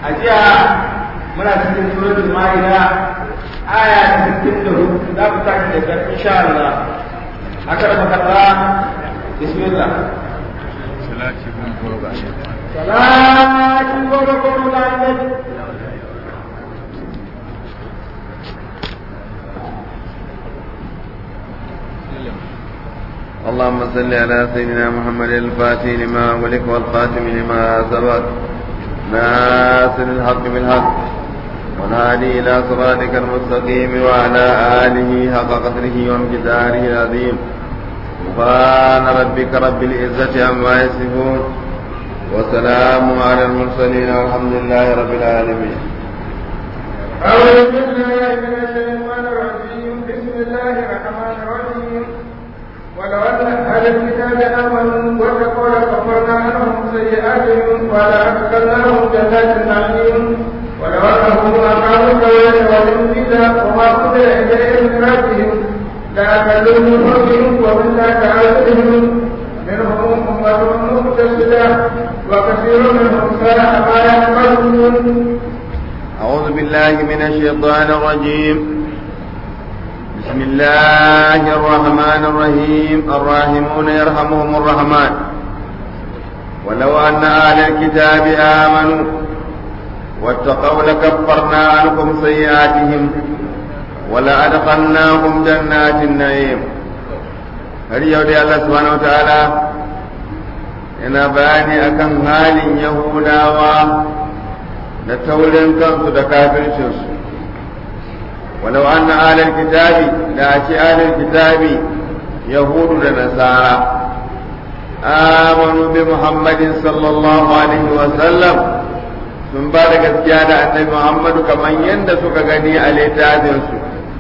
a jiya muna cikin suratul ma'ida aya ta 64 za mu tashi da insha Allah aka raba kalla bismillah salati bin gurba salati gurba gurba annabi اللهم صل على سيدنا محمد الفاتح لما أغلق والخاتم لما سبق ناصر الحق بالحق والهادي إلى صراطك المستقيم وعلى آله حق قدره وامتداره العظيم سبحان ربك رب العزة عما يصفون وسلام على المرسلين والحمد لله رب العالمين أعوذ بالله من الشيطان الرجيم بسم الله الرحمن الرحيم ولو أن أهل الكتاب آمنوا واتقوا لكفرنا عنهم سيئاتهم ولأدخلناهم جنات النعيم ولو أنهم أقاموا الصلاة والإنجيل وما أنزل إليهم من ربهم لأكلوا من فوقهم ومن تحت أرجلهم منهم أمة مقتصدة وكثير منهم ساء ما يعملون أعوذ بالله من الشيطان الرجيم بسم الله الرحمن الرحيم الراحمون يرحمهم الرحمن ولو أن أهل الكتاب آمنوا واتقوا لكفرنا عنكم سيئاتهم ولأدخلناهم جنات النعيم har yau dai Allah subhanahu wa ta'ala yana bayani akan halin Yahudawa da taurin kansu da kafircinsu walau anna alal kitabi da ake alal kitabi yahudu da nasara amanu bi muhammadin sallallahu alaihi wa sallam sun ba da gaskiya da annabi muhammadu kamar yadda suka gani a littafinsu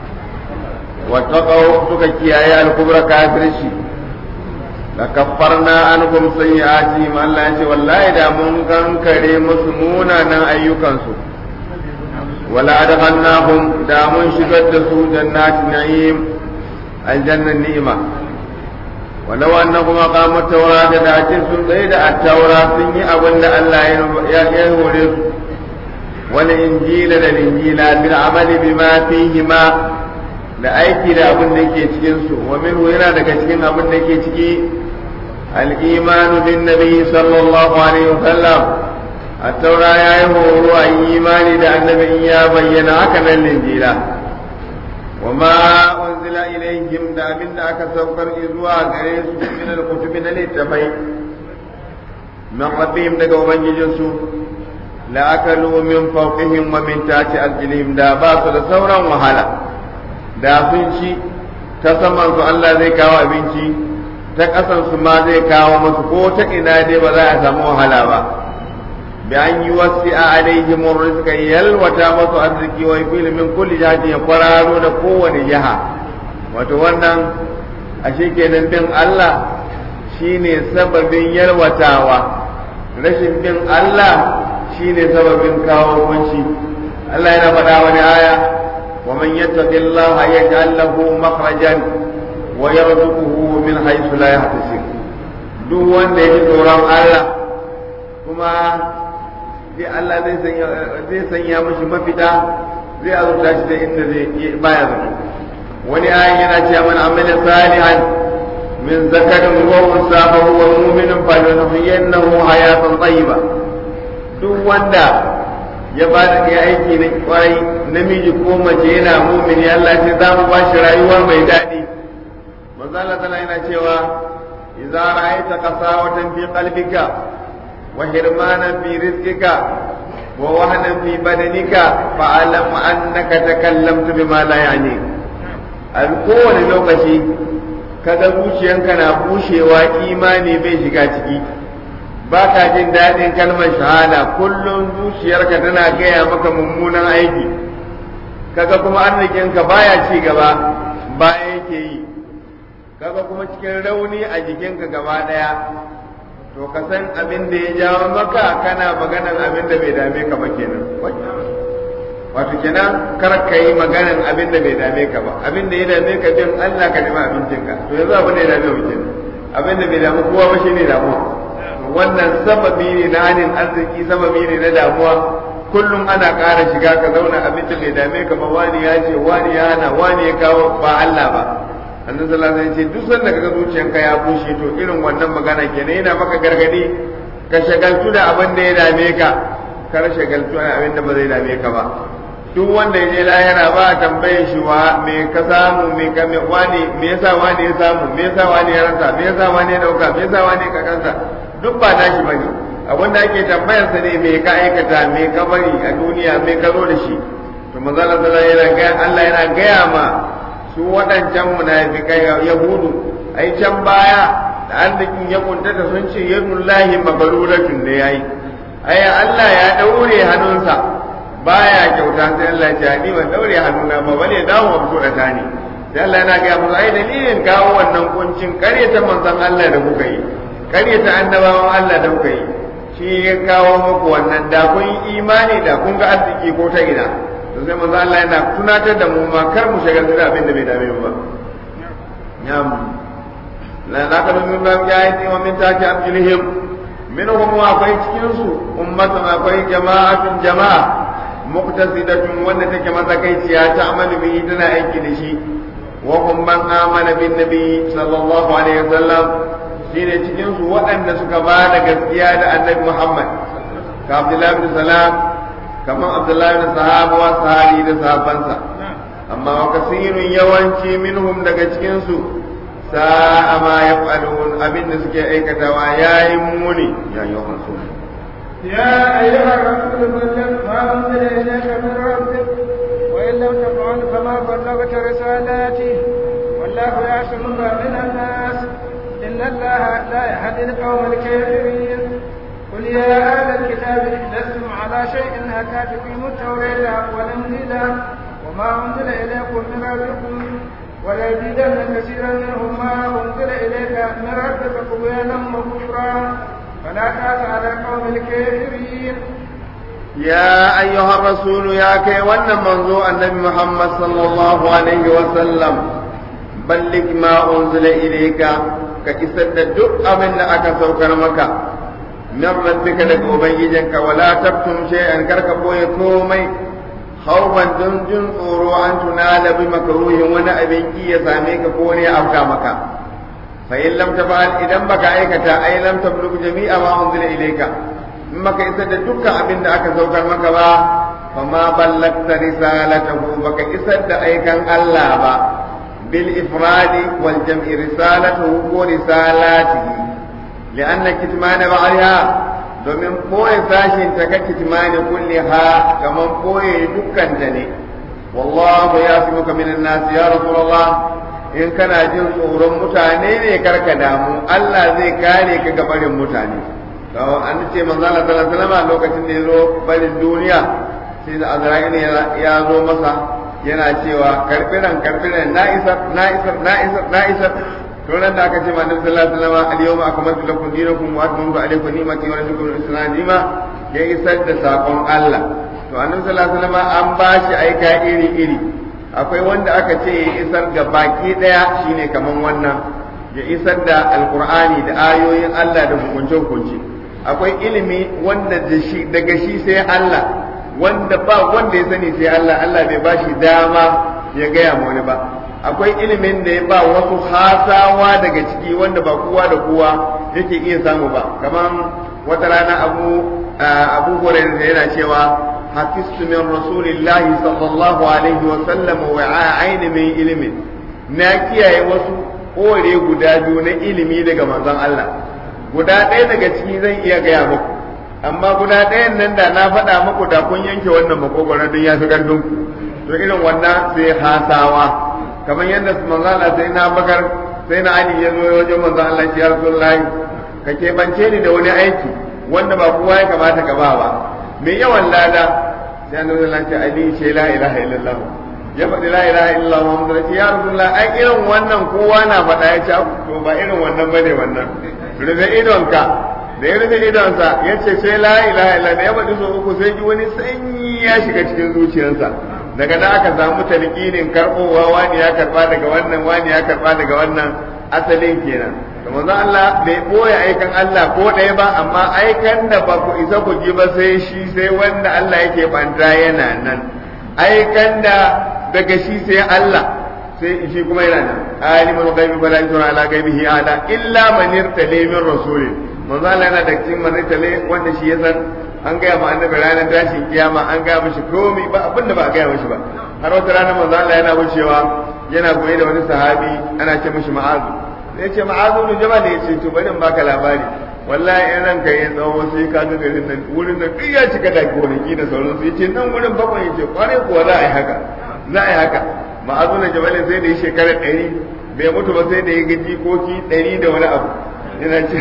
wattaqaw suka kiyaye al-kubra kafirci la kaffarna ankum sayyi'atihim Allah ya ce wallahi da mun kankare musu munanan ayyukansu wala adkhalnahum da mun shigar da su jannatin na'im aljannan ni'ima walau annahum aqamu at-taurata da ake sun tsaye da at-taura sun yi abin da Allah ya ya hore su wal injila da injila bil amali bima fihi ma da aiki da abin da ke cikin su wa minhu yana daga cikin abin da ke ciki al-imanu bin nabi sallallahu alaihi wasallam at-taura yayi horo a imani da annabi ya bayyana haka nan linjila wa ma unzila ilaihim da abin da aka saukar zuwa gare su min al-kutubi na littafai min rabbihim daga ubangijinsu la akalu min fawqihim wa min tahti arjulihim da ba su da sauran wahala da sun ci ta saman su Allah zai kawo abinci ta ƙasan su ma zai kawo masu ko ta ina dai ba za a samu wahala ba bi an yi wasi a alaihim rizqa yalwata masu arziki wa fil min kulli jihati ya kwararo da kowane jiha wato wannan ashe kenan bin Allah shine sababin yalwatawa rashin bin Allah shine sababin kawo kunci Allah yana faɗa wani aya ومن يتق الله يجعل له مخرجا ويرزقه من حيث لا يحتسب duk wanda ya ji tsoron Allah kuma zai Allah zai sanya mashi mafita zai azurta shi da inda zai baya zato wani ayan yana cewa man amila salihan min zakarin wa unsa fa huwa mu'minun fa lanuhyiyannahu hayatan tayyiba duk wanda ya ba da ya aiki na kwarai namiji ko mace yana mumini Allah ce za mu ba shi rayuwa mai daɗi manzo Allah tana yana cewa idza ra'aita qasawatan fi qalbika wa hirmanan fi rizqika wa wahnan fi badanika fa alam annaka takallamtu bima la yani a kowane lokaci kaga zuciyanka na bushewa imani bai shiga ciki ba ka jin daɗin kalmar shahada kullum zuciyarka tana gaya maka mummunan aiki kaga kuma arzikinka baya ci gaba baya yake yi kaga kuma cikin rauni a jikinka gaba ɗaya to ka san abin da ya jawo maka kana maganan abin da bai dame ka ba kenan wato kenan kar ka yi maganan abin da bai dame ka ba abin da ya dame ka bin Allah ka nemi abincinka to yanzu abin da ya dame mu kenan abin da bai damu kowa ba shine damuwa wannan sababi ne na hanin arziki sababi ne na damuwa kullum ana ƙara shiga ka zauna abin da bai dame ka ba wani ya ce wani ya hana wani ya kawo ba Allah ba annabi sallallahu alaihi wasallam ce duk sanda kaga zuciyanka ya bushe to irin wannan magana kenan yana maka gargadi ka shagaltu da abin da ya dame ka kar shagaltu da abin da ba zai dame ka ba duk wanda ya je lahira ba a tambaye shi wa me ka samu me ka me wani me yasa wani ya samu me yasa wani ya rasa me yasa wani ya dauka me yasa wani ka kansa duk ba nashi bane abin da ake tambayar sa ne me ka aikata me ka bari a duniya me ka zo da shi to manzo Allah sallallahu alaihi wasallam Allah yana gaya ma su waɗancan munafikai yahudu ai can baya da arzikin ya kuntata sun ce yadullahi magaluratun da yayi ai Allah ya daure hannunsa baya kyauta sai Allah ya ni ban daure hannuna ba bane dawo wa fito da tani sai Allah yana ga musu ai dalilin kawo wannan kuncin karyata manzon Allah da kuka yi karyata annabawan Allah da kuka yi shi ya kawo muku wannan da kun yi imani da kun ga arziki ko ta ina to sai manzon Allah yana tunatar da mu ma kar mu shagaltu da abin da bai dame mu ba yam la naqulu min ma ja'ati wa min taki arjulihim minhum wa akwai cikin su ummatun akwai jama'atun jama'a muqtasidatun wanda take matsakaiciya ta amalu bihi tana aiki da shi wa hum man amana bin nabi sallallahu alaihi wasallam shine cikin su waɗanda suka ba da gaskiya da annabi Muhammad ka Abdullah bin Salam kamar Abdullah bin Sahaba wa sahabi da sahabansa amma wa kasirun yawanci minhum daga cikin su sa'a ma yaf'alun abinda suke aikatawa yayin muni ya yi rasul يا أيها الرسول بلغ ما أنزل إليك من ربك وإن لم تفعل فما بلغت رسالاته والله يعصمك من الناس إن الله لا يهدي القوم الكافرين قل يا أهل الكتاب لستم على شيء حتى تقيموا التوراة والإنجيل وما أنزل إليكم من ربكم وليزيدن كثيرا منهم ما أنزل إليك من ربك طغيانا وكفرا فلا تأس على القوم الكافرين يا أيها الرسول يا كي وانا منذ النبي محمد صلى الله عليه وسلم بلغ ما أنزل إليك كإسد الدق من أكا سوكر مكة من ربك لك أبيجنك ولا تكتم شيئا كرك بوي كومي خوفا جنجن صورو أن تنال بمكروه وانا أبنكي يساميك كوني أبكى مكة فإن لم تفعل إذا بك أيكتا أي لم تبلغ جميع ما أنزل إليك maka isar da dukkan abin da aka saukar maka ba fa ma ballagta risalatahu baka isar da aikan Allah ba bil ifradi wal jam'i risalatuhu ko risalatihi li'anna kitmana ba'daha domin koyi sashin ta ka kitmani kulliha kaman koyi dukkan ta ne wallahu yasimuka minan nas ya rasulullah in kana jin tsoron mutane ne karka damu Allah zai kare ka gabarin mutane an ce manzo Allah sallallahu alaihi wasallam lokacin da ya zo barin duniya sai da Azra'il ya zo masa yana cewa karfiran karfiran na isar na isar na isar na isar to nan da aka ce manzo sallallahu alaihi wasallam al-yawma akmaltu lakum dinakum wa atmamtu alaykum ni'mati wa raditu lakum al-islam dima ya isar da sakon Allah to annabi sallallahu alaihi wasallam an ba shi aika iri iri akwai wanda aka ce ya isar ga baki daya shine kaman wannan ya isar da alqur'ani da ayoyin Allah da hukunce hukunce akwai ilimi wanda daga shi sai Allah wanda ba wanda ya sani sai Allah Allah bai ba shi dama ya gaya ma wani ba akwai ilimin da ya ba wasu hasawa daga ciki wanda ba kowa da kowa yake iya samu ba kamar wata rana abu abu hurairah yana cewa hafistu min rasulillahi sallallahu alaihi wa sallam wa aini min ilimin na kiyaye wasu kore guda biyu na ilimi daga manzon Allah guda ɗaya daga ciki zan iya gaya muku amma guda ɗayan nan da na faɗa muku da kun yanke wannan makogoron don ya fi ƙarfin ku to irin wannan sai hasawa kamar yadda manzo Allah sai na bakar sai na Ali ya zo wajen manzo Allah ya Rasulullahi ka keɓance ni da wani aiki wanda ba kowa ya kamata ka ba ba me yawan lada sai annabi sallallahu alaihi Ali ce la ilaha illallah ya faɗi la ilaha illallah Muhammadu Rasul ya Rasulullah ai irin wannan kowa na faɗa ya ce to ba irin wannan bane wannan rufe idonka da ya rufe idonsa ya ce sai la ilaha illa da ya faɗi so uku sai ji wani sanyi ya shiga cikin zuciyarsa daga nan aka samu talqinin karbowa wani ya karba daga wannan wani ya karba daga wannan asalin kenan da manzo Allah bai boye aikan Allah ko ɗaya ba amma aikan da ba ku isa ku ji ba sai shi sai wanda Allah yake banta yana nan aikan da daga shi sai Allah sai shi kuma yana nan alimul ghaibi fala yusra ala ghaibihi ala illa man irtala min rasulin manzo Allah yana da cikin man irtala wanda shi ya san an gaya ma annabi ranar tashin kiyama an gaya mishi komai ba abinda ba a gaya mishi ba har wata rana manzo Allah yana wucewa yana goye da wani sahabi ana ce mishi ma'azu sai ce ma'azu ne jama'a ne ce to bari in baka labari wallahi in ranka yin tsawo sai ka ga garin nan wurin nan duk ya cika da gonaki da sauransu yace nan wurin bakwai yace kware kuwa za a yi haka za a yi haka ma'azu ne jama'a sai da yi shekara ɗari bai mutu ba sai da ya ga jikoki ɗari da wani abu yana ce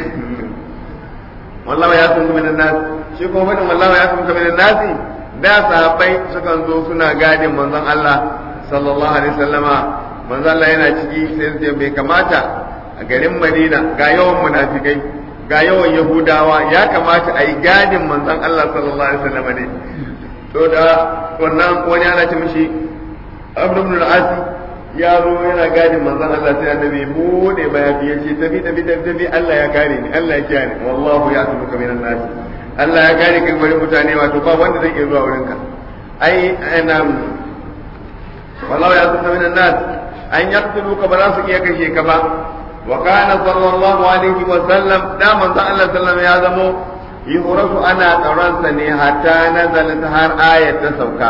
wallahi ya sun min nas shi kuma fadin wallahi ya sun min nas da sahabbai sukan zo suna gadin manzon Allah sallallahu alaihi wasallama manzon Allah yana ciki sai sai bai kamata a garin Madina ga yawan munafikai ga yawan Yahudawa ya kamata a yi gadin manzon Allah sallallahu alaihi wasallama ne to da wannan wani ana ce mishi Amr ibn al-As ya zo yana gadin manzon Allah sai annabi bude mayafi ya ce tafi tafi tafi tafi Allah ya kare ni Allah ya kiyaye ni wallahu ya tubuka minan nas Allah ya kare kai bari mutane wato ba wanda zai iya zuwa wurin ka ai ana wallahu ya tubuka minan nas an yaqtuluka ba za su iya kashe ka ba wa kana sallallahu alaihi wa sallam da manzon Allah sallallahu ya zamo yuhrasu ana tsaronsa ne hatta nazalat har ayat ta sauka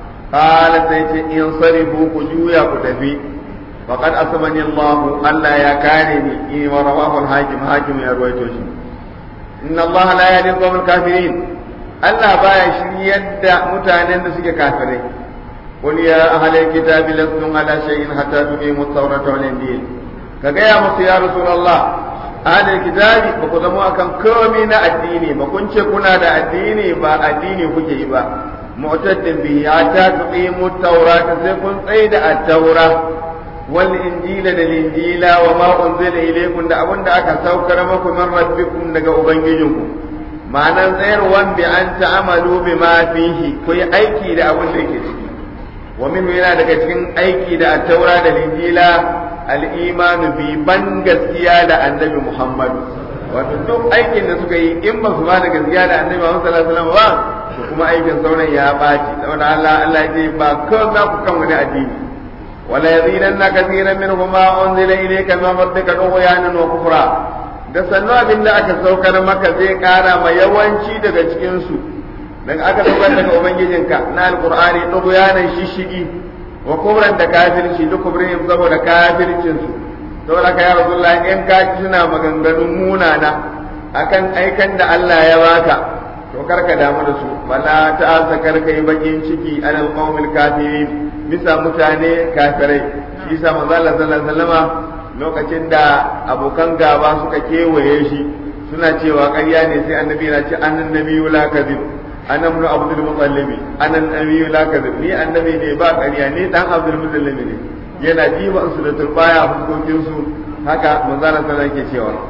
قال سيتي انصرفوا كجويا كتفي فقد أسمني الله ألا يكانني إيه ورواه الحاكم حاكم يا رويتوشي إن الله لا يهدي القوم الكافرين ألا بايا شريد متانين سيك كافرين قل يا أهل الكتاب لستم على شيء حتى تقيموا التوراة والإنجيل كجاء مصر يا رسول الله أهل الكتاب بقدموا أكم كومين الديني ما كنت كنا دا الديني با الديني كجي با معتد به حتى تقيموا التوراة سيكون صيد التوراة والإنجيل للإنجيل وما أنزل إليكم دا أبن دا أكا سوكر مكم من ربكم دا أبنجيكم معنى غير وان بأن تعملوا بما فيه كي أيكي دا أبن دا ومن هنا دا كتكين أيكي دا التوراة للإنجيل الإيمان ببن gaskiya da annabi Muhammad wato duk aikin da suka yi in ba su ba da gaskiya da annabi Muhammad sallallahu alaihi wasallam ba to kuma aikin sauran ya baci saboda Allah Allah ya ce ba kawai za ku kan wani addini wala yazidanna kathiran minhum ma unzila ilayka min rabbika tughyanan wa kufra da sannu abin da aka saukar maka zai kara ma yawanci daga cikin su daga aka saukar daga ubangijinka na alqur'ani tughyanan shishigi wa kufran da kafirci duk kubrin saboda kafircin su saboda ka ya rasulullah in ka suna maganganun munana akan aikan da Allah ya baka to karka damu da su wala ta sakar kai bakin ciki alal qaumil kafirin bisa mutane kafirai shi yasa manzo Allah sallallahu alaihi wasallama lokacin da abokan gaba suka kewaye shi suna cewa ƙarya ne sai annabi yana ce annan nabiyyu la kadhib ana ibn abdul muttalib anan nabiyyu la kadhib ni annabi ne ba ƙarya ni dan abdul muttalib ne yana jiba su da turbaya a fuskokin su haka manzo Allah sallallahu alaihi wasallam cewa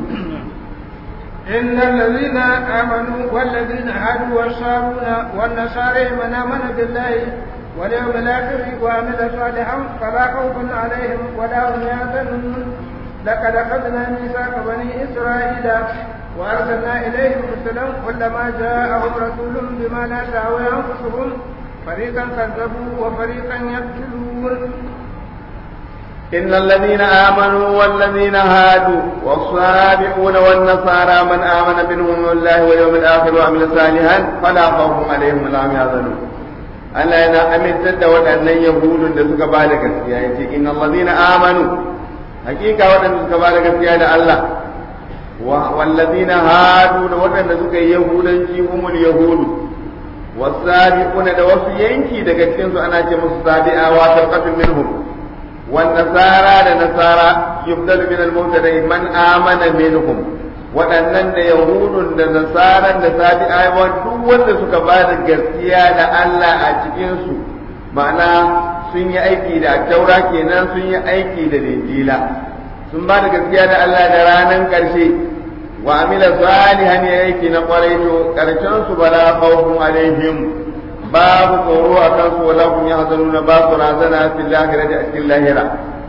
إن الذين آمنوا والذين هادوا والصابون والنصارى من آمن بالله واليوم الآخر وعمل صالحا فلا خوف عليهم ولا هم يحزنون لقد أخذنا ميثاق بني إسرائيل وأرسلنا إليهم رسلا كلما جاءهم رسول بما لا تهوي أنفسهم فريقا كذبوا وفريقا يقتلون إن الذين آمنوا والذين هادوا والصابئون والنصارى من آمن منهم بالله واليوم الآخر وعمل صالحا فلا خوف عليهم ولا هم يحزنون Allah yana amintar da waɗannan Yahudun da suka ba da gaskiya yace inna allazina amanu hakika waɗanda suka ba da gaskiya da Allah wallazina hadu da waɗanda suka yi yahudanci humul yahudu wasabiquna da wasu yanki daga cikin su ana ce musu sabi'awa tarqatun minhum والنصارى لنصارى يبدل من المبتدا من آمن منهم waɗannan da yahudun da nasaran da sabi'awa duk wanda suka ba da gaskiya da Allah a cikinsu ma'ana sun yi aiki da taura kenan sun yi aiki da linjila sun ba da gaskiya da Allah da ranar ƙarshe wa amila salihan ya aiki na ƙwarai to ƙarshen su bala khawfun alaihim babu tsoro a kansu wala kun yahzanuna ba su razana fil lahira da cikin lahira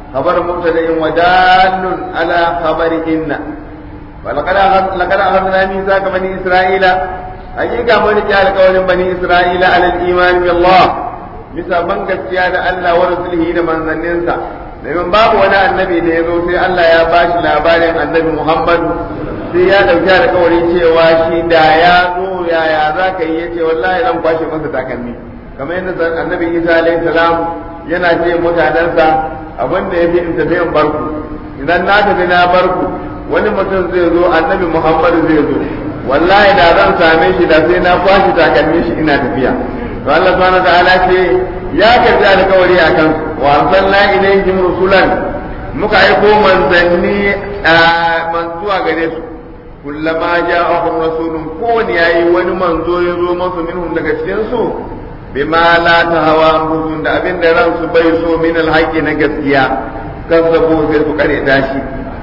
خبر مبتدأ ودال على خبر إن ولقد لقد أخذنا ميثاق بني إسرائيل حقيقة من جعل قول بني إسرائيل على الإيمان بالله bisa ban gaskiya da Allah wa rasulihi da manzanninsa domin babu wani annabi da ya zo sai Allah ya bashi labarin annabi Muhammad sai ya dauki alƙawari cewa shi da ya zo yaya za ka yi yace wallahi zan kwashe masa takalmi kamar yadda annabi Isa alaihi salam yana ce mutanensa abin da ya fi in tafi in barku idan na tafi na barku wani mutum zai zo annabi Muhammad zai zo wallahi da zan same shi da sai na kwashe takalmi shi ina tafiya to Allah subhanahu ta'ala ce ya karbi alkawari a kan wa arsalna ilayhim rusulan muka aiko manzanni man zuwa gare su kullama ja'ahum rasulun kowane yayi wani manzo ya zo masu minhum daga cikin su bima la tahawa anfusuhum da abin da ransu bai so min alhaqi na gaskiya kazzabu sai su kare dashi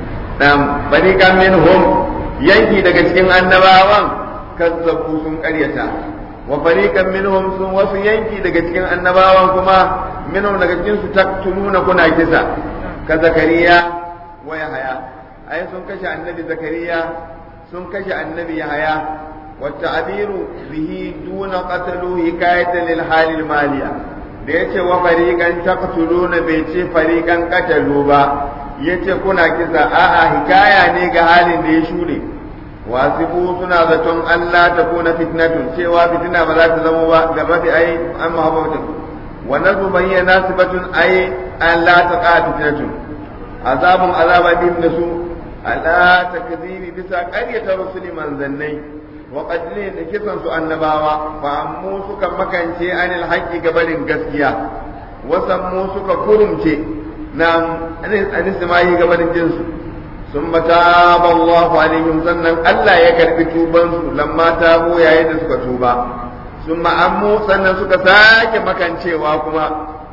dan bani kan minhum yanki daga cikin annabawan kazzabu sun karyata wa fariqan minhum sun wasu yanki daga cikin annabawan kuma minhum daga cikin su taktuluna kuna kisa ka zakariya wa yahaya ai sun kashe annabi zakariya sun kashe annabi yahaya wa ta'biru bihi duna qatalu hikayatan lil halil maliya da yace wa fariqan taqtuluna bai ce fariqan qatalu ba yace kuna kisa a'a hikaya ne ga halin da ya shuɗe wasifu suna zaton Allah ta kuna fitnatun cewa fitina ba za ta zama ba gaba da ai an mahabbatu wa nazu bayyana sifatun ai an la ta qa fitnatun azabun azaba din da su ala takzibi bisa qaryata rusuli manzannai wa qadlin da kisan su annabawa fa ammu suka makance anil haqqi gabarin gaskiya wasan mu suka kurumce na anis mai gabarin jinsu ثم تاب الله عليهم sannan Allah ya karbi tubansu lamma tabu yayin da suka tuba summa ammu sannan suka sake makancewa kuma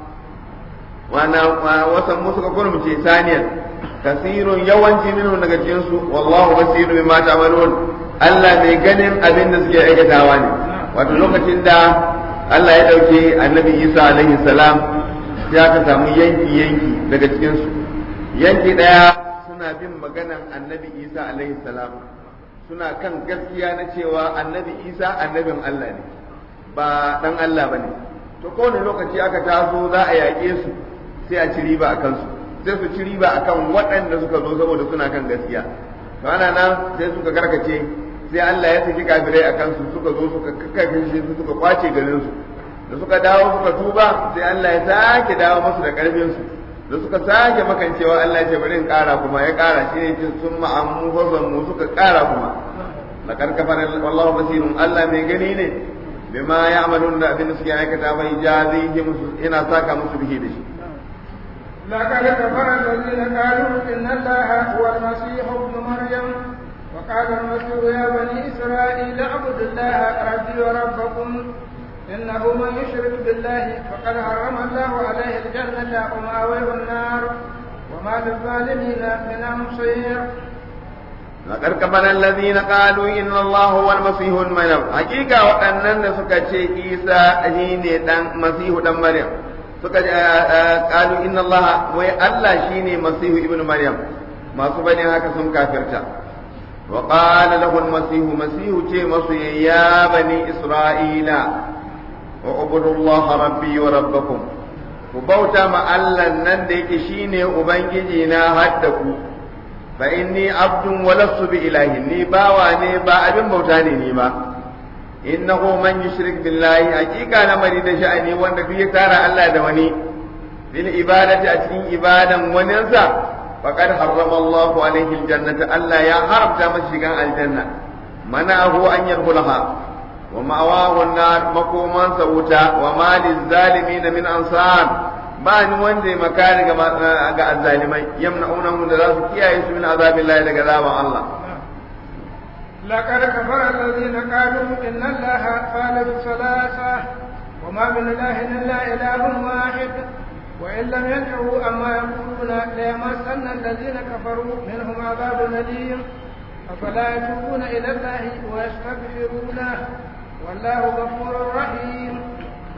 wana wasan mu suka kurmuce saniyan kasirun yawanci minhu daga cikin su wallahu basirun bima ta'malun Allah mai ganin abin da suke aikatawa ne wato lokacin da Allah ya dauke annabi Isa alaihi salam ya ka samu yanki yanki daga cikin su yanki daya suna bin maganan annabi isa alaihi salam suna kan gaskiya na cewa annabi isa annabin allah ne ba dan allah ba ne to kowane lokaci aka taso za a yaƙe su sai a ci riba a kansu sai su ci riba akan waɗanda suka zo saboda suna kan gaskiya to ana nan sai suka karkace sai allah ya saki kafirai a kansu suka zo suka kakkafe su suka kwace garin su da suka dawo suka tuba sai allah ya sake dawo musu da ƙarfin su da suka sake makancewa Allah ce bari in kara kuma ya kara shi ne sun ma'ammu fazan mu suka kara kuma la karkafar wallahu basirun Allah mai gani ne bima ya'malun da abin da suke aikata bai jazihi musu ina saka musu bihi da shi لقد كفر الذين قالوا إن الله هو المسيح ابن مريم وقال المسيح يا بني إسرائيل اعبدوا الله ربي وربكم إنه من يشرك بالله فقد حرم الله عليه الجنة ومأويه النار وما للظالمين من أنصير لقد كفر الذين قالوا إن الله هو المسيح ابن مريم حقيقة وأننا سكتشي عيسى هيني دان مسيح دان مريم suka qalu inna Allah wai Allah shine masihu ibnu maryam masu bane haka sun kafirta wa qala lahu al-masihu masihu ce masu ya bani isra'ila وعبدوا الله ربي وربكم ku bauta ma Allah nan da yake shine ubangiji na haddaku fa inni abdun wa lastu bi ilahi ni bawa ne ba abin bauta ne ni ba innahu man yushrik billahi hakika na mari da sha'ani wanda duk ya tara Allah da wani bil ibadati a cikin ibadan waninsa faqad harrama Allahu alaihi aljannata Allah ya haramta masa shigan aljanna mana'ahu an yadkhulaha ومأواه النار مقوما سوتا وما للظالمين من أنصار بان وندي مكان ga الظالمين يمنعونهم da za su kiyaye su min azabin Allah daga azaban Allah لقد كفر الذين قالوا إن الله ثالث ثلاثة وما من إله إلا إله واحد وإن لم ينتهوا أما يقولون ليمسن الذين كفروا منهم عذاب أليم أفلا يتوبون إلى الله ويستغفرونه والله غفور رحيم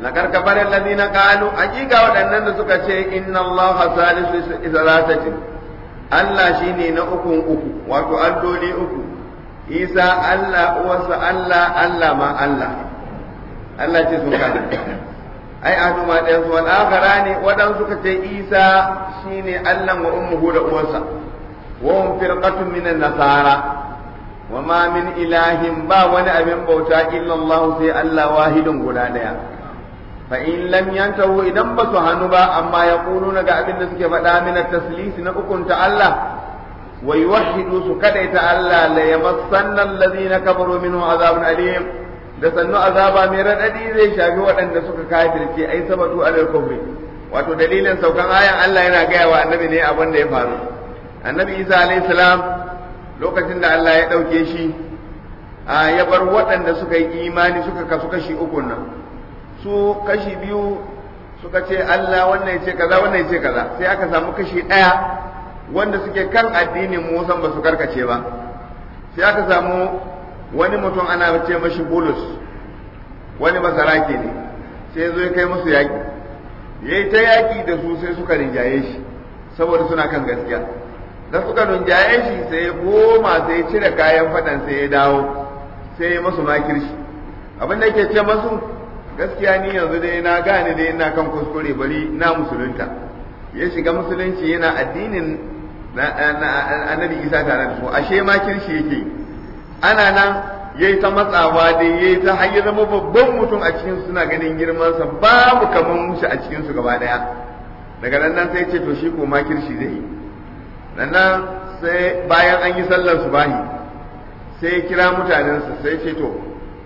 lakar kafarin ladina qalu hakika waɗannan da suka ce inna Allah salisu salatatin Allah shine na ukun uku wato alloli uku Isa Allah uwarsa Allah Allah ma Allah Allah ce sun kada ai adu ma ɗayan su wal akhara ne waɗansu suka ce Isa shine Allah wa ummuhu da uwarsa wa hum firqatun minan nasara wa ma min ilahin ba wani abin bauta illa Allah sai Allah wahidun guda daya fa in lam yantahu idan ba su hannu ba amma ya na ga abin da suke faɗa min taslis na ukunta Allah wa yuwahhidu su kadaita Allah la yamassanna alladhina kafaru minhu azabun alim da sannu azaba mai radadi zai shafi waɗanda suka kafirce ai sabatu alal kufri wato dalilin saukan ayan Allah yana gaya wa annabi ne abin da ya faru annabi Isa alayhi salam lokacin da Allah ya ɗauke shi ya bar waɗanda suka yi imani suka kasu kashi uku nan su kashi biyu suka ce Allah wannan ya ce kaza wannan ya ce kaza sai aka samu kashi ɗaya wanda suke kan addinin Musa ba su karkace ba sai aka samu wani mutum ana ce mashi Bulus wani basarake ne sai zo ya kai musu yaƙi yayi ta yaƙi da su sai suka rinjaye shi saboda suna kan gaskiya da suka rinjaye shi sai ya goma sai ya cire kayan faɗan sai ya dawo sai ya masu makirshi abin da yake ce masu gaskiya ni yanzu dai na gane dai ina kan kuskure bari na musulunta ya shiga musulunci yana addinin annabi isa tare da su ashe ma kirshi yake ana nan ya yi ta matsawa dai ya yi ta har ya zama babban mutum a cikin suna ganin girmansa babu kamar mushi a cikin su gaba daya daga nan nan sai ce to shi ko ma kirshi zai yi nan sai bayan an yi sallar subahi sai kira mutanensa sai ce to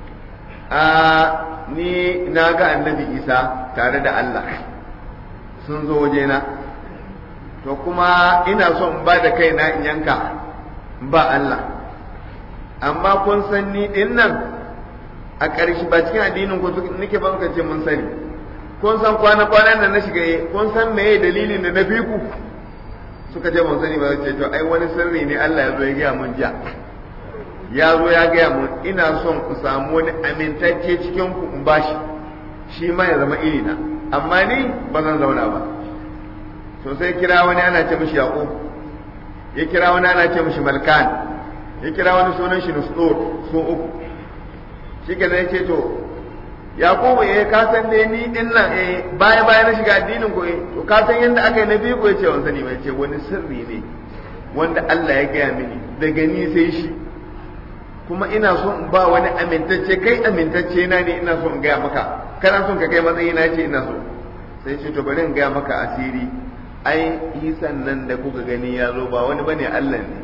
a ni na ga annabi isa tare da Allah sun zo wajena to kuma ina son ba da kaina in yanka ba Allah amma kun san ni din nan a ƙarshe ba cikin addinin ku nake ba ce mun sani kun san kwana kwanan nan na shiga kun san meye dalilin da na fi ku suka ce mun sani ba ce to ai wani sirri ne Allah ya zo ya gaya mun jiya ya zo ya gaya mun ina son ku samu wani amintacce cikin ku in bashi shi ma ya zama irina amma ni ba zan zauna ba to sai kira wani ana ce mishi yaqub ya kira wani ana ce mishi malkan ya kira wani sunan shi nusdur sun uku shi ke zai ce to yaqubu eh ka san ne ni din nan eh baya baya na shiga addinin ku eh to ka san yanda aka yi na biyu ko yace wani sani ba yace wani sirri ne wanda Allah ya gaya mini daga ni sai shi kuma ina so in ba wani amintacce kai amintacce na ne ina so in gaya maka kana son ka kai matsayi na ce ina so sai ce to bari in gaya maka asiri ai isan nan da kuka gani ya zo ba wani bane Allah ne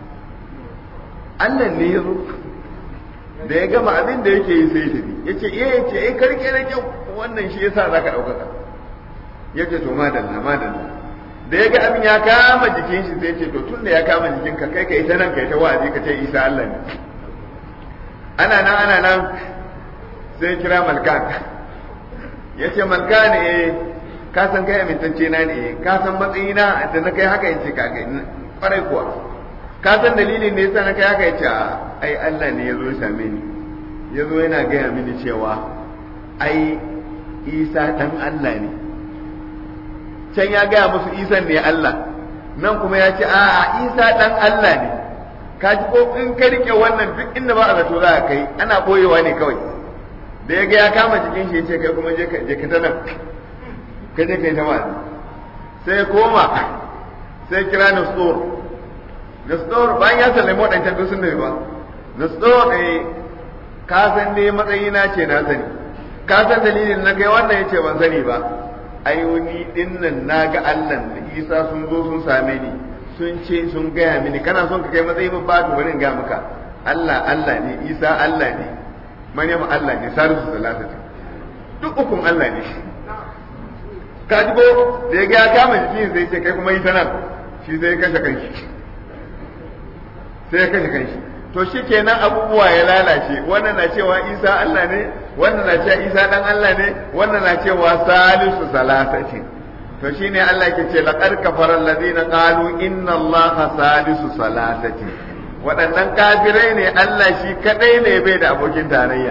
Allah ne ya zo da ya gama abin da yake yi sai tafi ya ce iya ya ce ai karke da kyau wannan shi yasa za ka ɗaukaka ya ce to madalla madalla da ya ga abin ya kama jikin shi sai ce to tun da ya kama jikinka kai ka ita nan kai ta wa'azi ka ce isa Allah ne ana nan ana nan sai kira malkan ya ce malkan eh ka san kai amintacce na ne ka san matsayina da na kai haka yace ka kai kwarai kuwa ka san dalilin da yasa na kai haka yace ai Allah ne ya zo same ni ya zo yana gaya mini cewa ai Isa dan Allah ne can ya gaya musu Isa ne Allah nan kuma ya ce a'a Isa dan Allah ne ka ji ko in ka rike wannan duk inda ba a zato za ka kai ana boyewa ne kawai da ya ga ya kama jikin shi ya ce kai kuma je ka je ka ta nan ka je kai ta wa'azi sai koma sai kira Nastor Nastor bayan ya sallame waɗancan duk sun ba Nastor eh ka san dai matsayina ce na sani ka san dalilin na kai wannan yace ban sani ba ai wani din nan naga Allah da Isa sun zo sun same ni sun ce sun gaya mini kana son ka kai matsayi ba to bari in ga maka Allah Allah ne Isa Allah ne Maryam Allah ne Salisu Salatatu duk ukun Allah ne ka ji ko da ya ga ya kama jikin sai ce kai kuma yi ta nan shi sai kashe kanshi sai ya kashe kanshi to shi kenan abubuwa ya lalace wannan na cewa isa Allah ne wannan na cewa isa dan Allah ne wannan na cewa salisu salasati to shine Allah ke ce laqad kafara alladhina qalu inna allaha salisu salasati waɗannan kafirai ne Allah shi kadai ne bai da abokin tarayya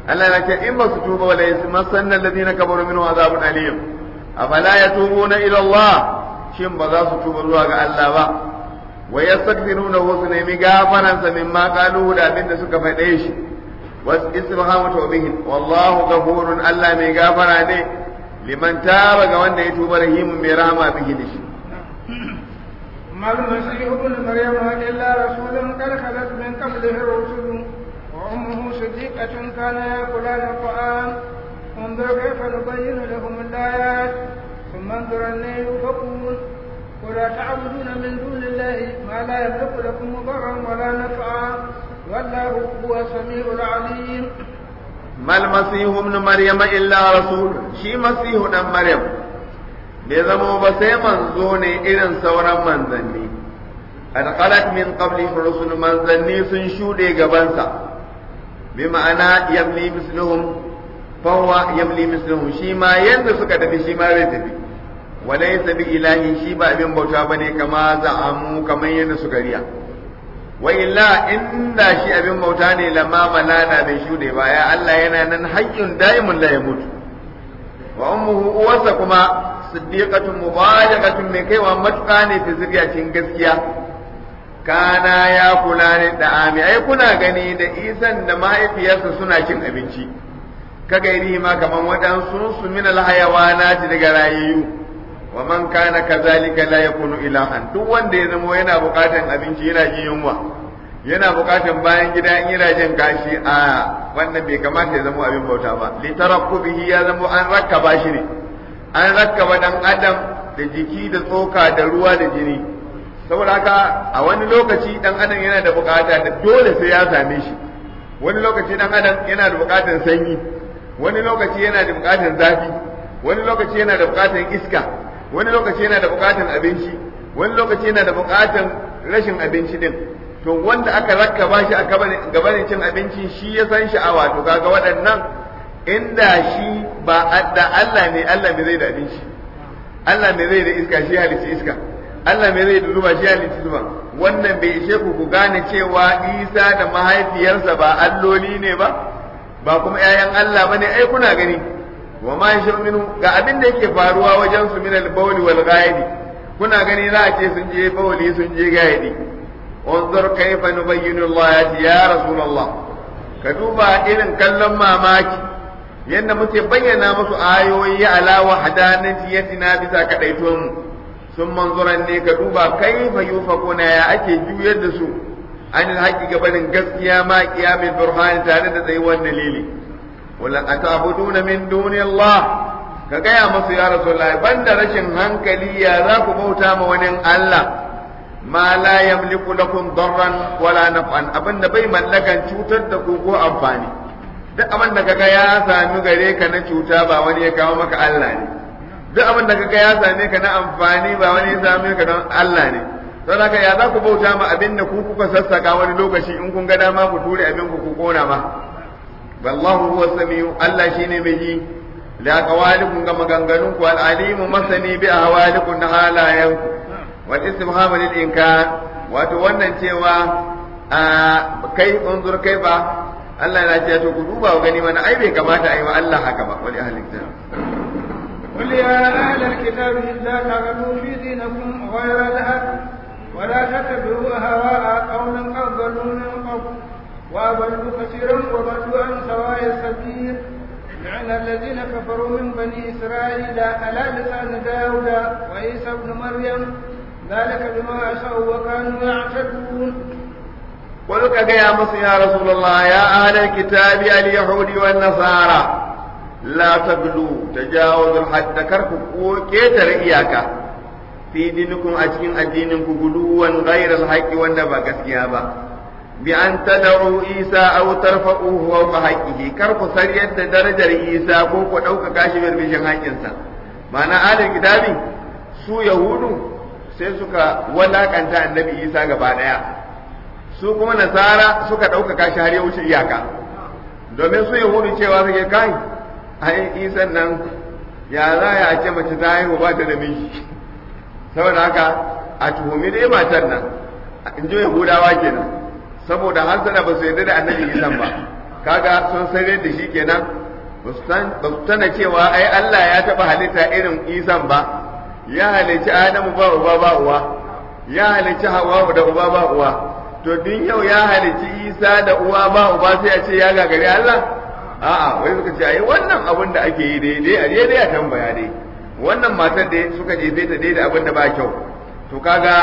Allah ya ce in ba su tuba wala yasmassanna alladhina kafaru minhu azabun alim afala yatubuna ila Allah shin ba za su tuba zuwa ga Allah ba wa yastaghfiruna wa su nemi gafaran sa mimma qalu da abin da suka faɗe shi was istifhamu tawbihin wallahu ghafurun Allah mai gafara ne liman taba ga wanda ya tuba rahimun mai rahama bihi da shi ما المسيح ابن مريم إلا رسول قد خلت من قبله الرسل وأمه صديقة كان يأكلان الطعام انظر كيف نبين لهم الآيات ثم انظر أن يؤفكون ولا تعبدون من دون الله ما لا يملك لكم ضرا ولا نفعا والله هو السميع العليم ما المسيح ابن مريم إلا رسول شي مسيح ابن مريم bai zama ba sai manzo ne irin sauran manzanni alqalat min qabli rusul manzanni sun shuɗe gabansa bi ma'ana yamli misluhum fahuwa yamli misluhum shi ma yanda suka tafi shi ma zai tafi walaysa bi ilahi shi ba abin bauta bane kama za'amu kamar yadda suka riya wa illa inda shi abin bauta ne lamma malana bai shuɗe ba ya Allah yana nan hayyun daimun la yamutu wa ummuhu uwarsa kuma siddiqatun mubalighatun mai kaiwa matuƙa ne fi zuriyacin gaskiya kana ya kula ne da ami ai kuna gani da isan da mahaifiyarsa suna cin abinci ka gairi ma kaman waɗansu su min alhayawanati daga rayayyu wa man kana kazalika la yakunu ilahan duk wanda ya zama yana buƙatan abinci yana jin yunwa yana buƙatan bayan gida in yana jin kashi a wannan bai kamata ya zama abin bauta ba li tarakkubihi ya zama an rakkaba shi ne an rakkaba dan adam da jiki da tsoka da ruwa da jini saboda haka a wani lokaci dan adam yana da bukata da dole sai ya same shi wani lokaci dan adam yana da bukatar sanyi wani lokaci yana da bukatar zafi wani lokaci yana da bukatar iska wani lokaci yana da bukatar abinci wani lokaci yana da bukatar rashin abinci din to wanda aka rakkaba shi a gabanin cin abinci shi ya san sha'awa to kaga waɗannan inda shi ba da Allah ne Allah me zai da abinci Allah me zai da iska shi halitta iska Allah me zai da zuba shi halitta zuba wannan bai ishe ku ku gane cewa Isa da mahaifiyarsa ba alloli ne ba ba kuma ƴaƴan Allah bane ai kuna gani wa ma minhu ga abin da yake faruwa wajen su min al-bawli wal ghaidi kuna gani za a ce sun je bawli sun je ghaidi unzur kayfa nubayyinu Allah ya rasulullah ka duba irin kallon mamaki yadda muke bayyana musu ayoyi ala wahdaniyatina bisa kadaituwan mu sun manzuran ne ka duba kaifa yufakuna ya ake juyar da su an haƙi gabanin gaskiya ma qiyamul burhan tare da tsayuwar dalili wala atabuduna min duni Allah ka gaya musu ya rasulullahi banda rashin hankali ya za ku bauta ma wani Allah ma la yamliku lakum darran wala naf'an abinda bai mallakan cutar da ku ko amfani duk abin da kaga ya sami gare ka na cuta ba wani ya kawo maka Allah ne duk abin da kaga ya same ka na amfani ba wani ya same ka don Allah ne don haka ya za ku bauta ma abin da ku kuka sassaka wani lokaci in kun ga dama ku ture abin ku ku kona ma wallahu huwa samiu Allah shine mai ji la qawalikum ga maganganun ku al alimu masani bi ahwalikum na halayanku wal istifham lil inkar wato wannan cewa kai unzur kai ba Allah yana ce to ku duba ku gani mana ai bai kamata a yi wa Allah haka ba wani ahlin kitab قل يا أهل الكتاب لا تغلوا في دينكم غير الحق ولا تتبعوا هواء قوم قد ضلوا من قبل وأضلوا كثيرا وضلوا عن سواء السبيل لعن الذين كفروا من بني إسرائيل على لسان داود وعيسى ابن مريم ذلك بما عصوا وكانوا يعتدون قل يا مصر يا رسول الله يا أهل الكتاب اليهود والنصارى لا تغلوا تجاوزوا الحد كركوا كيتر إياك في دينكم أجين الدينكم غلوا غير الحق والنبا كسيابا بأن تدعوا عيسى أو ترفعوه فوق حقه كركوا سرية درجة عيسى فوق أو كاشف بشن حقنسا معنى أهل الكتاب su yahudu sai suka walakanta annabi isa gaba daya su kuma nasara suka ɗaukaka shi har ya wuce iyaka domin su yahudu cewa suke kai ai isan nan ya za ya ce mace ta haihu ba ta da miji saboda haka a tuhumi dai matar nan in ji yahudawa kenan saboda hasana ba su yarda da annabi isan ba kaga sun sare da shi kenan ba su tana cewa ai Allah ya taɓa halitta irin isan ba ya halicci adamu ba uba ba uwa ya halicci hawa da uba ba uwa to din yau ya halicci isa da uwa ba uba sai a ce ya gagari Allah a'a wai suka ce ai wannan abin da ake yi daidai a daidai a tambaya dai wannan matar da suka jefe ta daidai abin da ba kyau to kaga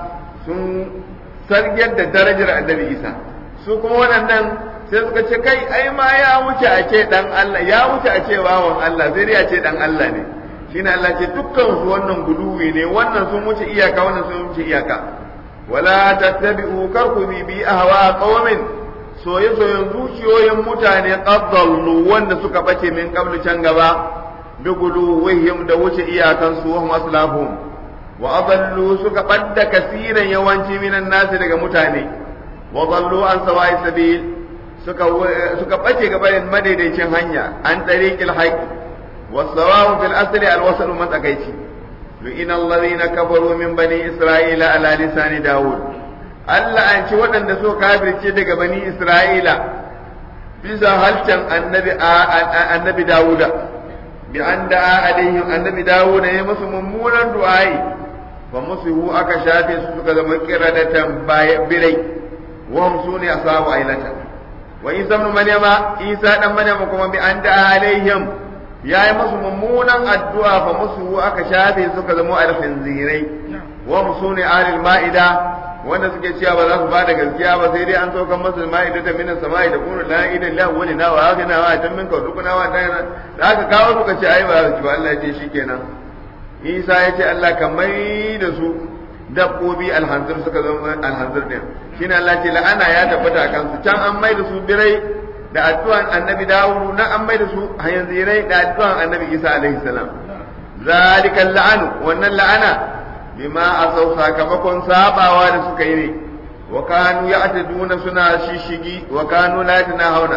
sun sargiyar da darajar annabi isa su kuma waɗannan sai suka ce kai ai ma ya wuce a ce dan Allah ya wuce a ce wawan Allah sai dai a ce dan Allah ne shine Allah ce dukkan su wannan guluwi ne wannan sun wuce iyaka wannan sun wuce iyaka wala tattabi'u karku bi bi ahwa qaumin soye soyen zuciyoyin mutane qaddallu wanda suka bace min qablu can gaba bi guluwihim da wuce iyakan su wa maslahum wa adallu suka badda kasiran yawanci minan nasi daga mutane wa dallu an sawa'i sabil suka suka bace gabanin madaidaicin hanya an tariqil haqq والصواب في الأصل الوصل متكيتي لئن الذين كفروا من بني إسرائيل على لسان داود Allah an ci waɗanda so kafirce daga bani Isra'ila bisa halcan annabi annabi Dawuda bi an da alaihim annabi Dawuda ya musu mummunan du'ai fa musu aka shafe su suka zama kiradatan birai wa hum suni asabu ailata wa isa ibn maryama isa dan maryama kuma bi an da alaihim ya yi musu mummunan addu'a fa musu aka shafe suka zama alfinzirai wa musu ne alil ma'ida wanda suke cewa ba za su bada gaskiya ba sai dai an saukan masu ma'ida ta minan sama'i da kunu la ila illa wani na wa haka na wa tan min ka dukuna wa dan da aka kawo suka ce ai ba su Allah ya ce shikenan Isa ya ce Allah ka mai da su dabbobi alhanzir suka zama alhanzir din shine Allah ce la'ana ya tabbata kansu can an mai da su birai da addu'an annabi Dawud na an mai da su hanzirai da addu'an annabi Isa alaihi salam zalikan la'anu wannan la'ana bima asau sakamakon sabawa da suka yi ne wa kanu ya'taduna suna shishigi wa kanu la yatanahawna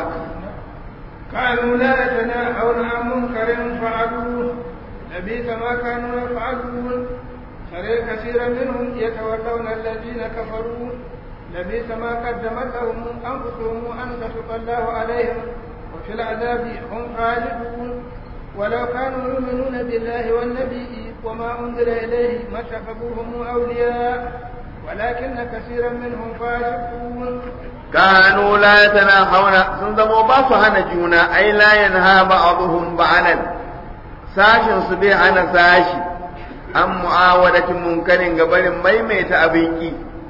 كانوا لا يتناهون عن منكر فعلوه لبئس ما كانوا يفعلون ترى كثيرا منهم يتولون الذين كفروا لبئس ما قدمت لهم انفسهم ان تشق الله عليهم وفي العذاب هم خالدون ولو كانوا يؤمنون بالله والنبي وما انزل اليه ما اتخذوهم اولياء ولكن كثيرا منهم فاسقون كانوا لا يتناهون سنزموا باسو هنا جونا اي لا ينهى بعضهم بعضا ساشن سبي هنا ساشي an mu'awadatin munkarin gabarin maimaita abinki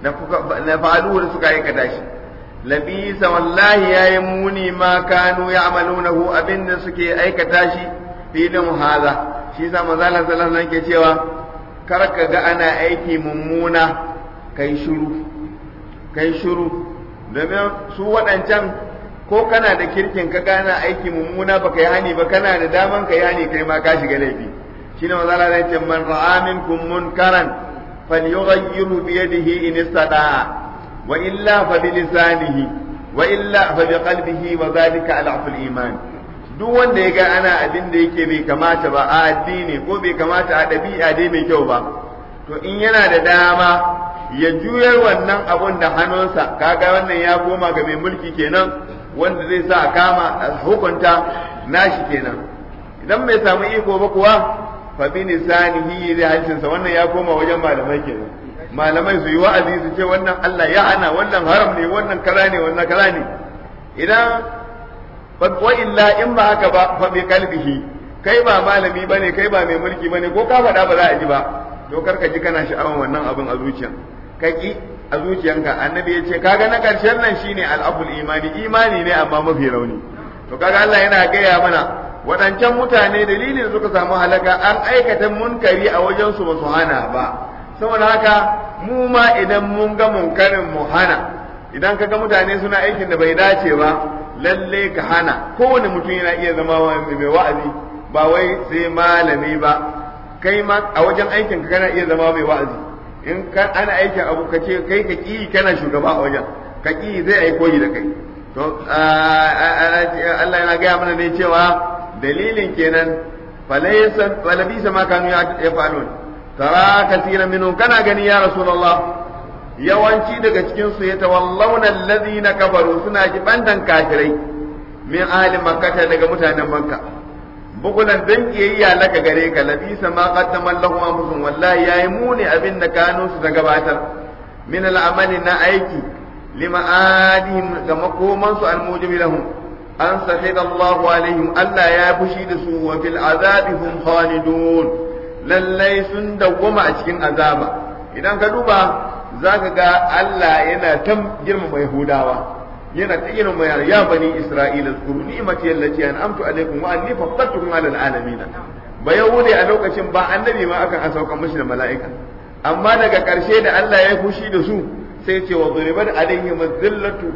na fa'aluhu da suka aikata shi labisa wallahi yayi muni ma kanu ya'malunahu abinda suke aikata shi filin haza shi sa manzo Allah sallallahu alaihi ke cewa kar ka ga ana aiki mummuna kai shiru kai shiru domin su waɗancan ko kana da kirkin ka gana aiki mummuna baka yi hani ba kana da daman ka yi hani kai ma ka shiga laifi shine manzo Allah ya ce man ra'a minkum munkaran falyughayyiru bi yadihi in istata'a wa illa fa bi lisanihi wa illa fa bi qalbihi wa dhalika al'aful iman duk wanda ya ga ana abin da yake bai kamata ba a addini ko bai kamata a ɗabi'a dai mai kyau ba to in yana da dama ya juyar wannan abun da hannunsa kaga wannan ya koma ga mai mulki kenan wanda zai sa a kama a hukunta nashi kenan idan bai samu iko ba kuwa fa bi lisanihi da harshensa wannan ya koma wajen malamai kenan malamai su yi wa'azi su ce wannan Allah ya hana wannan haram ne wannan kaza ne wannan kaza ne idan wa illa in ba haka ba fa bi kalbihi kai ba malami bane kai ba mai mulki bane ko ka faɗa ba za a ji ba to kar ka ji kana sha'awan wannan abin a zuciya ka ki a zuciyanka annabi ya ce kaga na karshen nan shine al'abul imani imani ne amma mafi rauni to kaga Allah yana gaya mana waɗancan mutane dalilin suka samu halaka an aikata munkari a wajen su ba su hana ba saboda haka mu ma idan mun ga munkarin mu hana idan ka ga mutane suna aikin da bai dace ba lalle ka hana kowane mutum yana iya zama mai wa'azi ba wai sai malami ba kai ma a wajen aikin ka kana iya zama mai wa'azi in ka ana aikin abu ka ce kai ka ki kana shugaba a wajen ka ki zai ai koyi da kai to Allah yana gaya mana ne cewa dalilin kenan falaysa falabisa ma kanu ya falun tara kasiran minhum kana gani ya rasulullah yawanci daga cikin su yatawallawna alladhina kafaru suna jibantan kafirai min ahli makkata daga mutanen makka bukulan dan kiyayya laka gare ka labisa ma qaddama lahum anfusum wallahi yayi muni abin da kanu su ta gabatar min al'amali na aiki lima adihim ga makoman su almujibi lahum an sahida Allah alaihim Allah ya fushi da su wa fil azabi hum khalidun lallai sun dawwama a cikin azaba idan ka duba zaka ga Allah yana ta girmama Yahudawa yana ta irin mayar ya bani isra'ila zkuru ni'mati allati an'amtu alaikum wa anni faddaltukum 'ala al'alamin ba yahude a lokacin ba annabi ma akan asauka mishi da mala'ika amma daga karshe da Allah ya fushi da su sai ce wa duribat alaihim dhillatu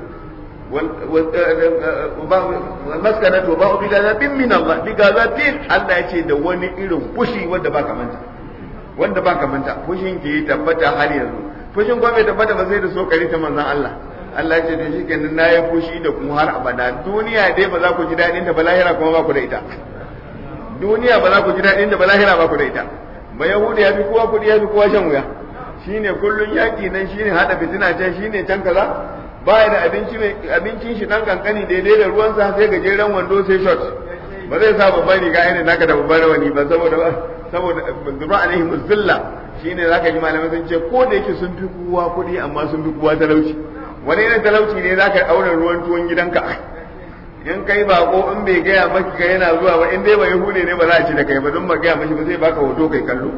wal maskanatu ba bi gazabin min Allah bi gazabin Allah ya ce da wani irin fushi wanda baka manta wanda baka manta fushin ke tabbata har yanzu fushin kuma bai tabbata ba sai da so kare ta manzon Allah Allah ya ce da shi kenan na yi fushi da kuma har abada duniya dai ba za ku ji daɗin ta ba lahira kuma ba ku da ita duniya ba za ku ji daɗin ta ba lahira ba ku da ita ba yahudi ya fi kowa kuɗi ya fi kowa shan wuya shine kullun yaƙi nan shine hada fitina can shine can kaza ba da abinci mai abincin shi dan kankani daidai da ruwan sa sai gajeren wando sai short ba zai sa babban riga irin naka da babban rawani ba saboda saboda zura alaihi muzilla shine zaka ji malamai sun ce ko da yake sun fi kowa kuɗi amma sun fi kowa talauci wani irin talauci ne za ka ɗaura ruwan tuwon gidanka in kai bako in bai gaya maki ka yana zuwa ba in dai ba yahude ne ba za a ci da kai ba don ba gaya mashi ba zai baka hoto kai kallo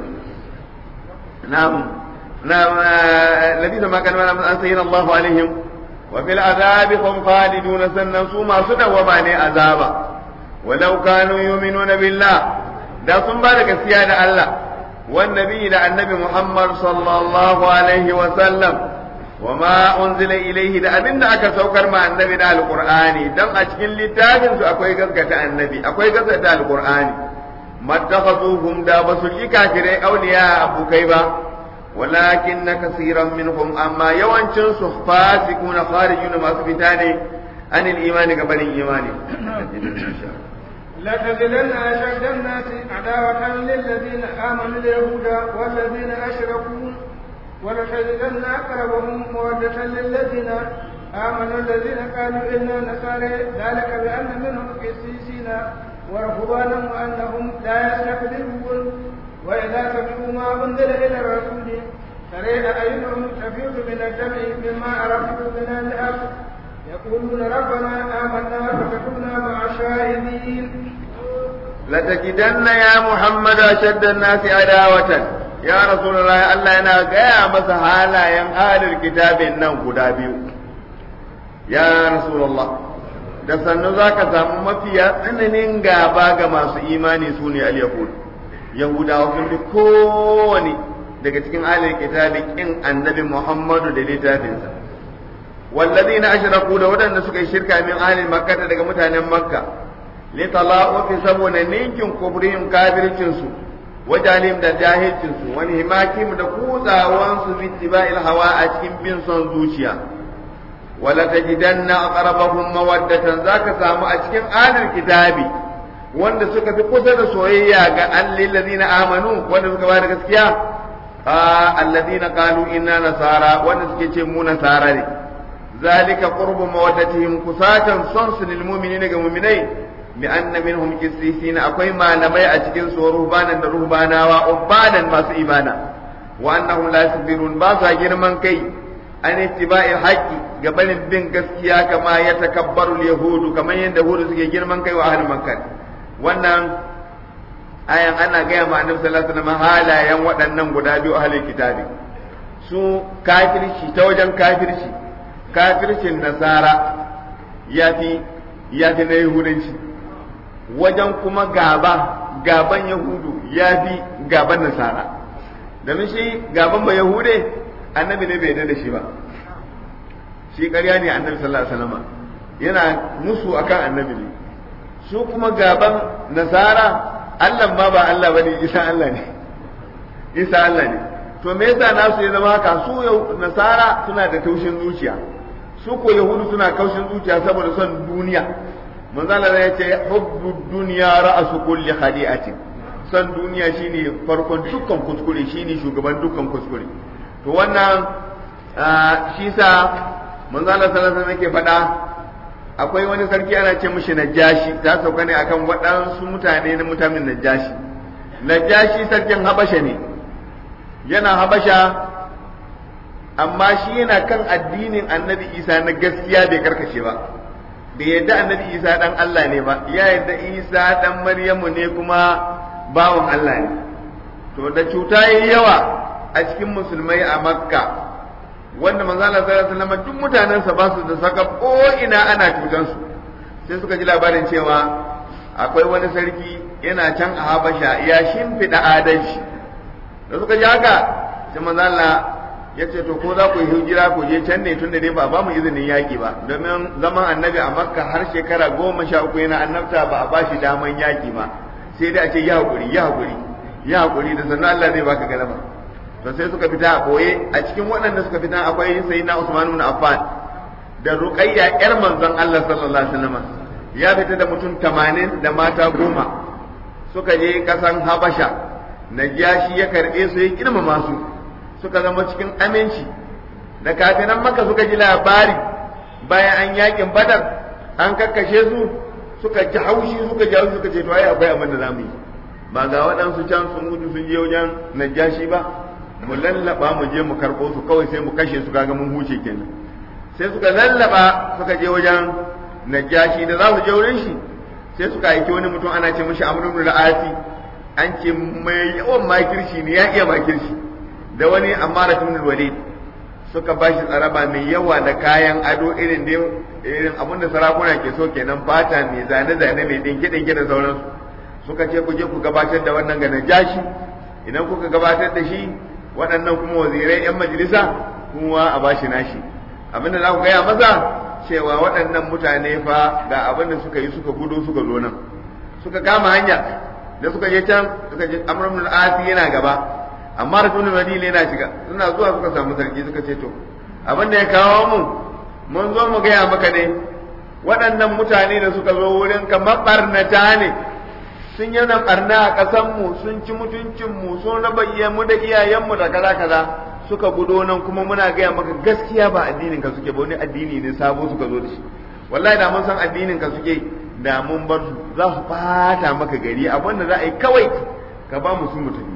na'am na'am labisa ma kan mana an sayyana Allahu alaihim wa fil azabi hum khalidun sannan su masu dawama ne azaba walau kanu yu'minuna billah da sun ba da gaskiya da Allah wan nabi da annabi Muhammad sallallahu alaihi wa sallam وما أنزل إليه da abin da aka saukar ma annabi da alqur'ani dan a cikin littafin su akwai gaskata annabi akwai gaskata alqur'ani mattakhazuhum da basu yi kafirai auliya abukai ba walakin kaseeran minhum amma yawancin su fasiquna kharijuna masu fita ne anil imani gabanin imani لتجدن أشد الناس عداوة للذين آمنوا اليهود والذين أشركوا ولتجدن أقربهم مودة للذين آمنوا الذين قالوا إنا نصارى ذلك بأن منهم قسيسين ورهبانا وأنهم لا يستكبرون وإذا سمعوا ما أنزل إلى الرسول ترى أعينهم تفيض من الدمع مما عرفوا من الحق يقولون ربنا آمنا فكتبنا مع الشاهدين لتجدن يا محمد أشد الناس عداوة ya rasulullah Allah yana gaya masa halayen halin kitabin nan guda biyu ya rasulullah da sannu za ka samu mafiya tsananin gaba ga masu imani su ne al-yahud yahudawa sun fi kowane daga cikin halin kitabi kin annabi muhammadu da littafinsa wallazina ashraku da waɗanda suka yi shirka min ahlil makka daga mutanen makka li tala'u saboda ninkin kubrihim kafircin su wajalim da jahilcinsu wani himakim da kutsawansu bittiba'il hawa a cikin bin son zuciya wala tajidanna aqrabahum mawaddatan zaka samu a cikin adil kitabi wanda suka fi kusa da soyayya ga allil ladina amanu wanda suka bada gaskiya a alladina qalu inna nasara wanda suke ce mu nasara ne zalika qurbu mawaddatihim kusatan son su lil mu'minina ga mu'minai بأن منهم كسيسين أكوي ما نمي أتكين سو رهبانا رهبانا وأبانا ما سيبانا وأنهم لا يصبرون باسا جرمان كي أن اتباع الحق قبل بن قسكيا كما يتكبر اليهود كما يندهود سكي جرمان كي وأهل مكة وأن ayan ana gaya ma annabi sallallahu alaihi wasallam halayen waɗannan guda biyu ahlul kitabi su kafirci ta wajen kafirci kafircin nasara yafi yafi na yahudanci wajen kuma gaba gaban yahudu ya fi gaban nasara domin shi gaban ba yahude annabi ne bai da shi ba shi ƙarya ne annabi sallallahu alaihi wasallam yana musu akan annabi ne su kuma gaban nasara Allah ma ba Allah bane Isa Allah ne Isa Allah ne to me yasa nasu ya zama haka su nasara suna da taushin zuciya su ko yahudu suna kaushin zuciya saboda son duniya manzala ya ce hubbu duniya ra'asu kulli khadi'atin san duniya shine farkon dukkan kuskure shine shugaban dukkan kuskure to wannan shi sa manzala sallallahu alaihi yake faɗa akwai wani sarki ana ce mishi najashi ta sauka ne akan waɗansu mutane na mutanen najashi najashi sarkin habasha ne yana habasha amma shi yana kan addinin annabi isa na gaskiya bai karkace ba bai yadda annabi isa dan Allah ne ba ya yadda isa dan maryamu ne kuma bawan Allah ne to da cuta yayi yawa a cikin musulmai a makka wanda manzo Allah sallallahu alaihi wasallam duk mutanensa ba su da saka ko ina ana cutan su sai suka ji labarin cewa akwai wani sarki yana can a Habasha ya shimfiɗa adalci da suka ji haka sai manzo Allah ya ce to ko za ku yi hijira ku je can ne tunda dai ba ba mu izinin yaƙi ba domin zaman annabi a makka har shekara goma sha uku yana annabta ba a ba shi daman yaƙi ba sai dai a ce ya haƙuri ya haƙuri ya haƙuri da sannan Allah zai baka galaba to sai suka fita a boye a cikin waɗanda suka fita akwai sayyidina Usman ibn Affan da Ruqayya ƴar manzon Allah sallallahu alaihi wasallam ya fita da mutum 80 da mata goma suka je kasan Habasha Najashi ya karɓe su ya girmama su suka zama cikin aminci da kafinan maka suka ji labari bayan an yakin badar an kakkashe su suka ji haushi suka ji haushi suka ce to ai akwai abin da zamu yi ba ga waɗansu can sun gudu sun je wajen najashi ba mu lallaba mu je mu karɓo su kawai sai mu kashe su kaga mun huce kenan sai suka lallaba suka je wajen najashi da za su je wurin shi sai suka aiki wani mutum ana ce mishi amru ibn al-asi an ce mai yawan makirci ne ya iya makirci da wani amara ibn walid suka ba shi tsaraba mai yawa da kayan ado irin da irin abin da sarakuna ke so kenan fata mai zane zane mai dinke dinke da sauransu suka ce ku je ku gabatar da wannan ga najashi idan kuka gabatar da shi waɗannan kuma wazirai yan majalisa kuma a bashi nashi abinda za ku gaya masa cewa waɗannan mutane fa ga abin da suka yi suka gudu suka zo nan suka kama hanya da suka je can suka je amrul asi yana gaba amma rasulun madina yana shiga suna zuwa suka samu sarki suka ce to abin da ya kawo mu mun zo mu gaya maka ne waɗannan mutane da suka zo wurin ka mabarnata ne sun yi nan barna a ƙasanmu sun ci mutuncinmu sun raba mu da iyayenmu da kaza kaza suka gudo nan kuma muna gaya maka gaskiya ba addinin ka suke ba wani addini ne sabo suka zo da shi wallahi da mun san addinin ka suke da mun bar su za su fata maka gari abin da za a yi kawai ka ba mu sun mutane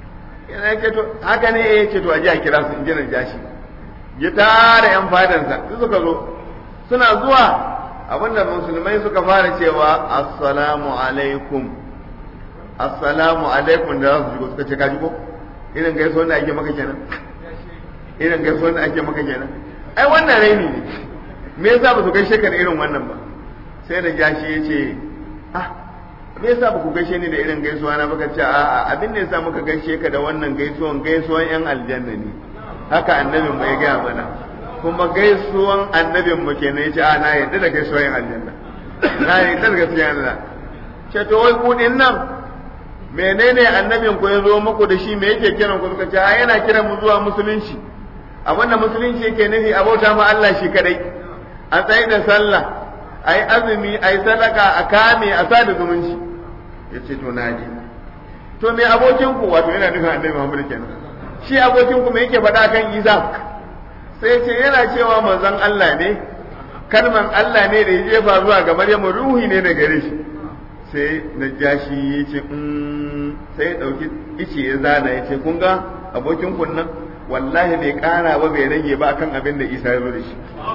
yana ce to haka ne ya ce to a ji a kira su in ji jashi ya tara yan fadansa su suka zo suna zuwa abinda musulmai suka fara cewa assalamu alaikum assalamu alaikum da za su shigo suka ce ka ko irin gaisuwar da ake maka kenan irin gaisuwar da ake maka kenan ai wannan raini ne me yasa ba su gaishe ka da irin wannan ba sai da jashi ya ce ah me yasa ba ku gaishe ni da irin gaisuwa na baka ce a'a abin da yasa muka gaishe ka da wannan gaisuwan gaisuwan yan aljanna ne haka annabin mu ya gaya mana kuma gaisuwan annabin mu kenan yace a na yadda da gaisuwan yan aljanna na yadda da gaisuwan Allah ce to wai ku din nan menene annabin ku ya zo muku da shi me yake kiran ku suka ce a yana kiran mu zuwa musulunci abin da musulunci yake nufi a bauta ma Allah shi kadai a tsaye da sallah a yi azumi a yi sadaka a kame a sada zumunci ya ce to naji to me abokin ku wato yana nufin annabi Muhammad kenan shi abokin ku me yake faɗa kan Isa sai ce yana cewa manzon Allah ne kalman Allah ne da ya jefa zuwa ga Maryamu ruhi ne da gare shi sai Najashi ya ce sai ya dauki ice ya zana ya ce kun ga abokin kun nan wallahi bai kara ba bai rage ba akan abin da Isa ya zo da shi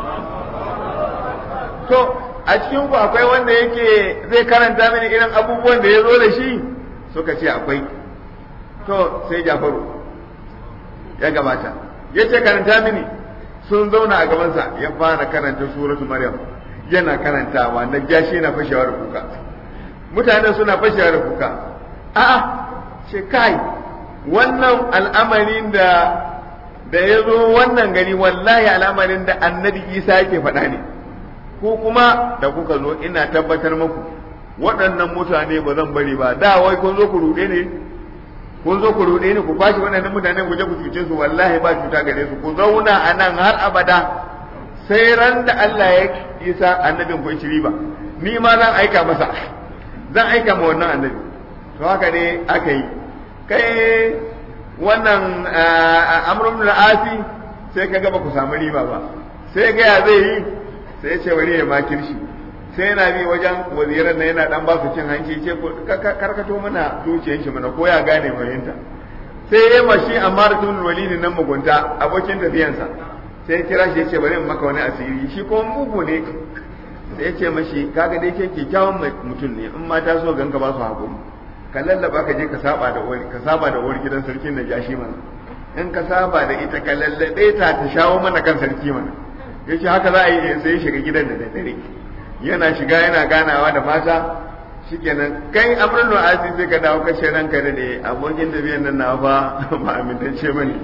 to a cikin ku akwai wanda yake zai karanta mini irin abubuwan da ya zo da shi suka ce akwai to sai Jafaru ya gabata ya ce karanta mini sun zauna a gabansa ya fara karanta suratu Maryam yana karantawa na jashi yana fashewa da kuka mutane suna fashewa da kuka a'a ce kai wannan al'amarin da da ya zo wannan gari wallahi al'amarin da annabi Isa yake faɗa ne ko kuma da kuka zo ina tabbatar muku waɗannan mutane ba zan bari ba da wai kun zo ku ruɗe ne kun zo ku ruɗe ne ku fashi waɗannan mutane ku je ku cuce su wallahi ba cuta gare su ku zauna a nan har abada sai ran da Allah ya isa annabin ku ci riba ni ma zan aika masa zan aika ma wannan annabi to haka ne aka yi kai wannan amrun al-asi sai ka ga ba ku samu riba ba sai ga ya zai yi sai ya ce bari ya makirshi sai yana bi wajen waziran nan yana dan ba su cin hanci ce karkato mana zuciyar shi mana ko ya gane fahimta sai ya mashi amma rasul walidi nan mugunta abokin tafiyansa sai ya kira shi ya ce bari in maka wani asiri shi ko mugu ne sai ya ce mashi kaga dai ke kyakkyawan mutum ne in mata so ganka ba su hakuri ka lallaba ka je ka saba da wani ka saba da wani gidan sarkin Najashi mana in ka saba da ita ka lallabe ta ta shawo mana kan sarki mana yace haka za a yi sai ya shiga gidan da dare yana shiga yana ganawa da mata shikenan kai amrun asi sai ka dawo kashe ranka da ne abokin tafiyan nan na fa ba amintacce bane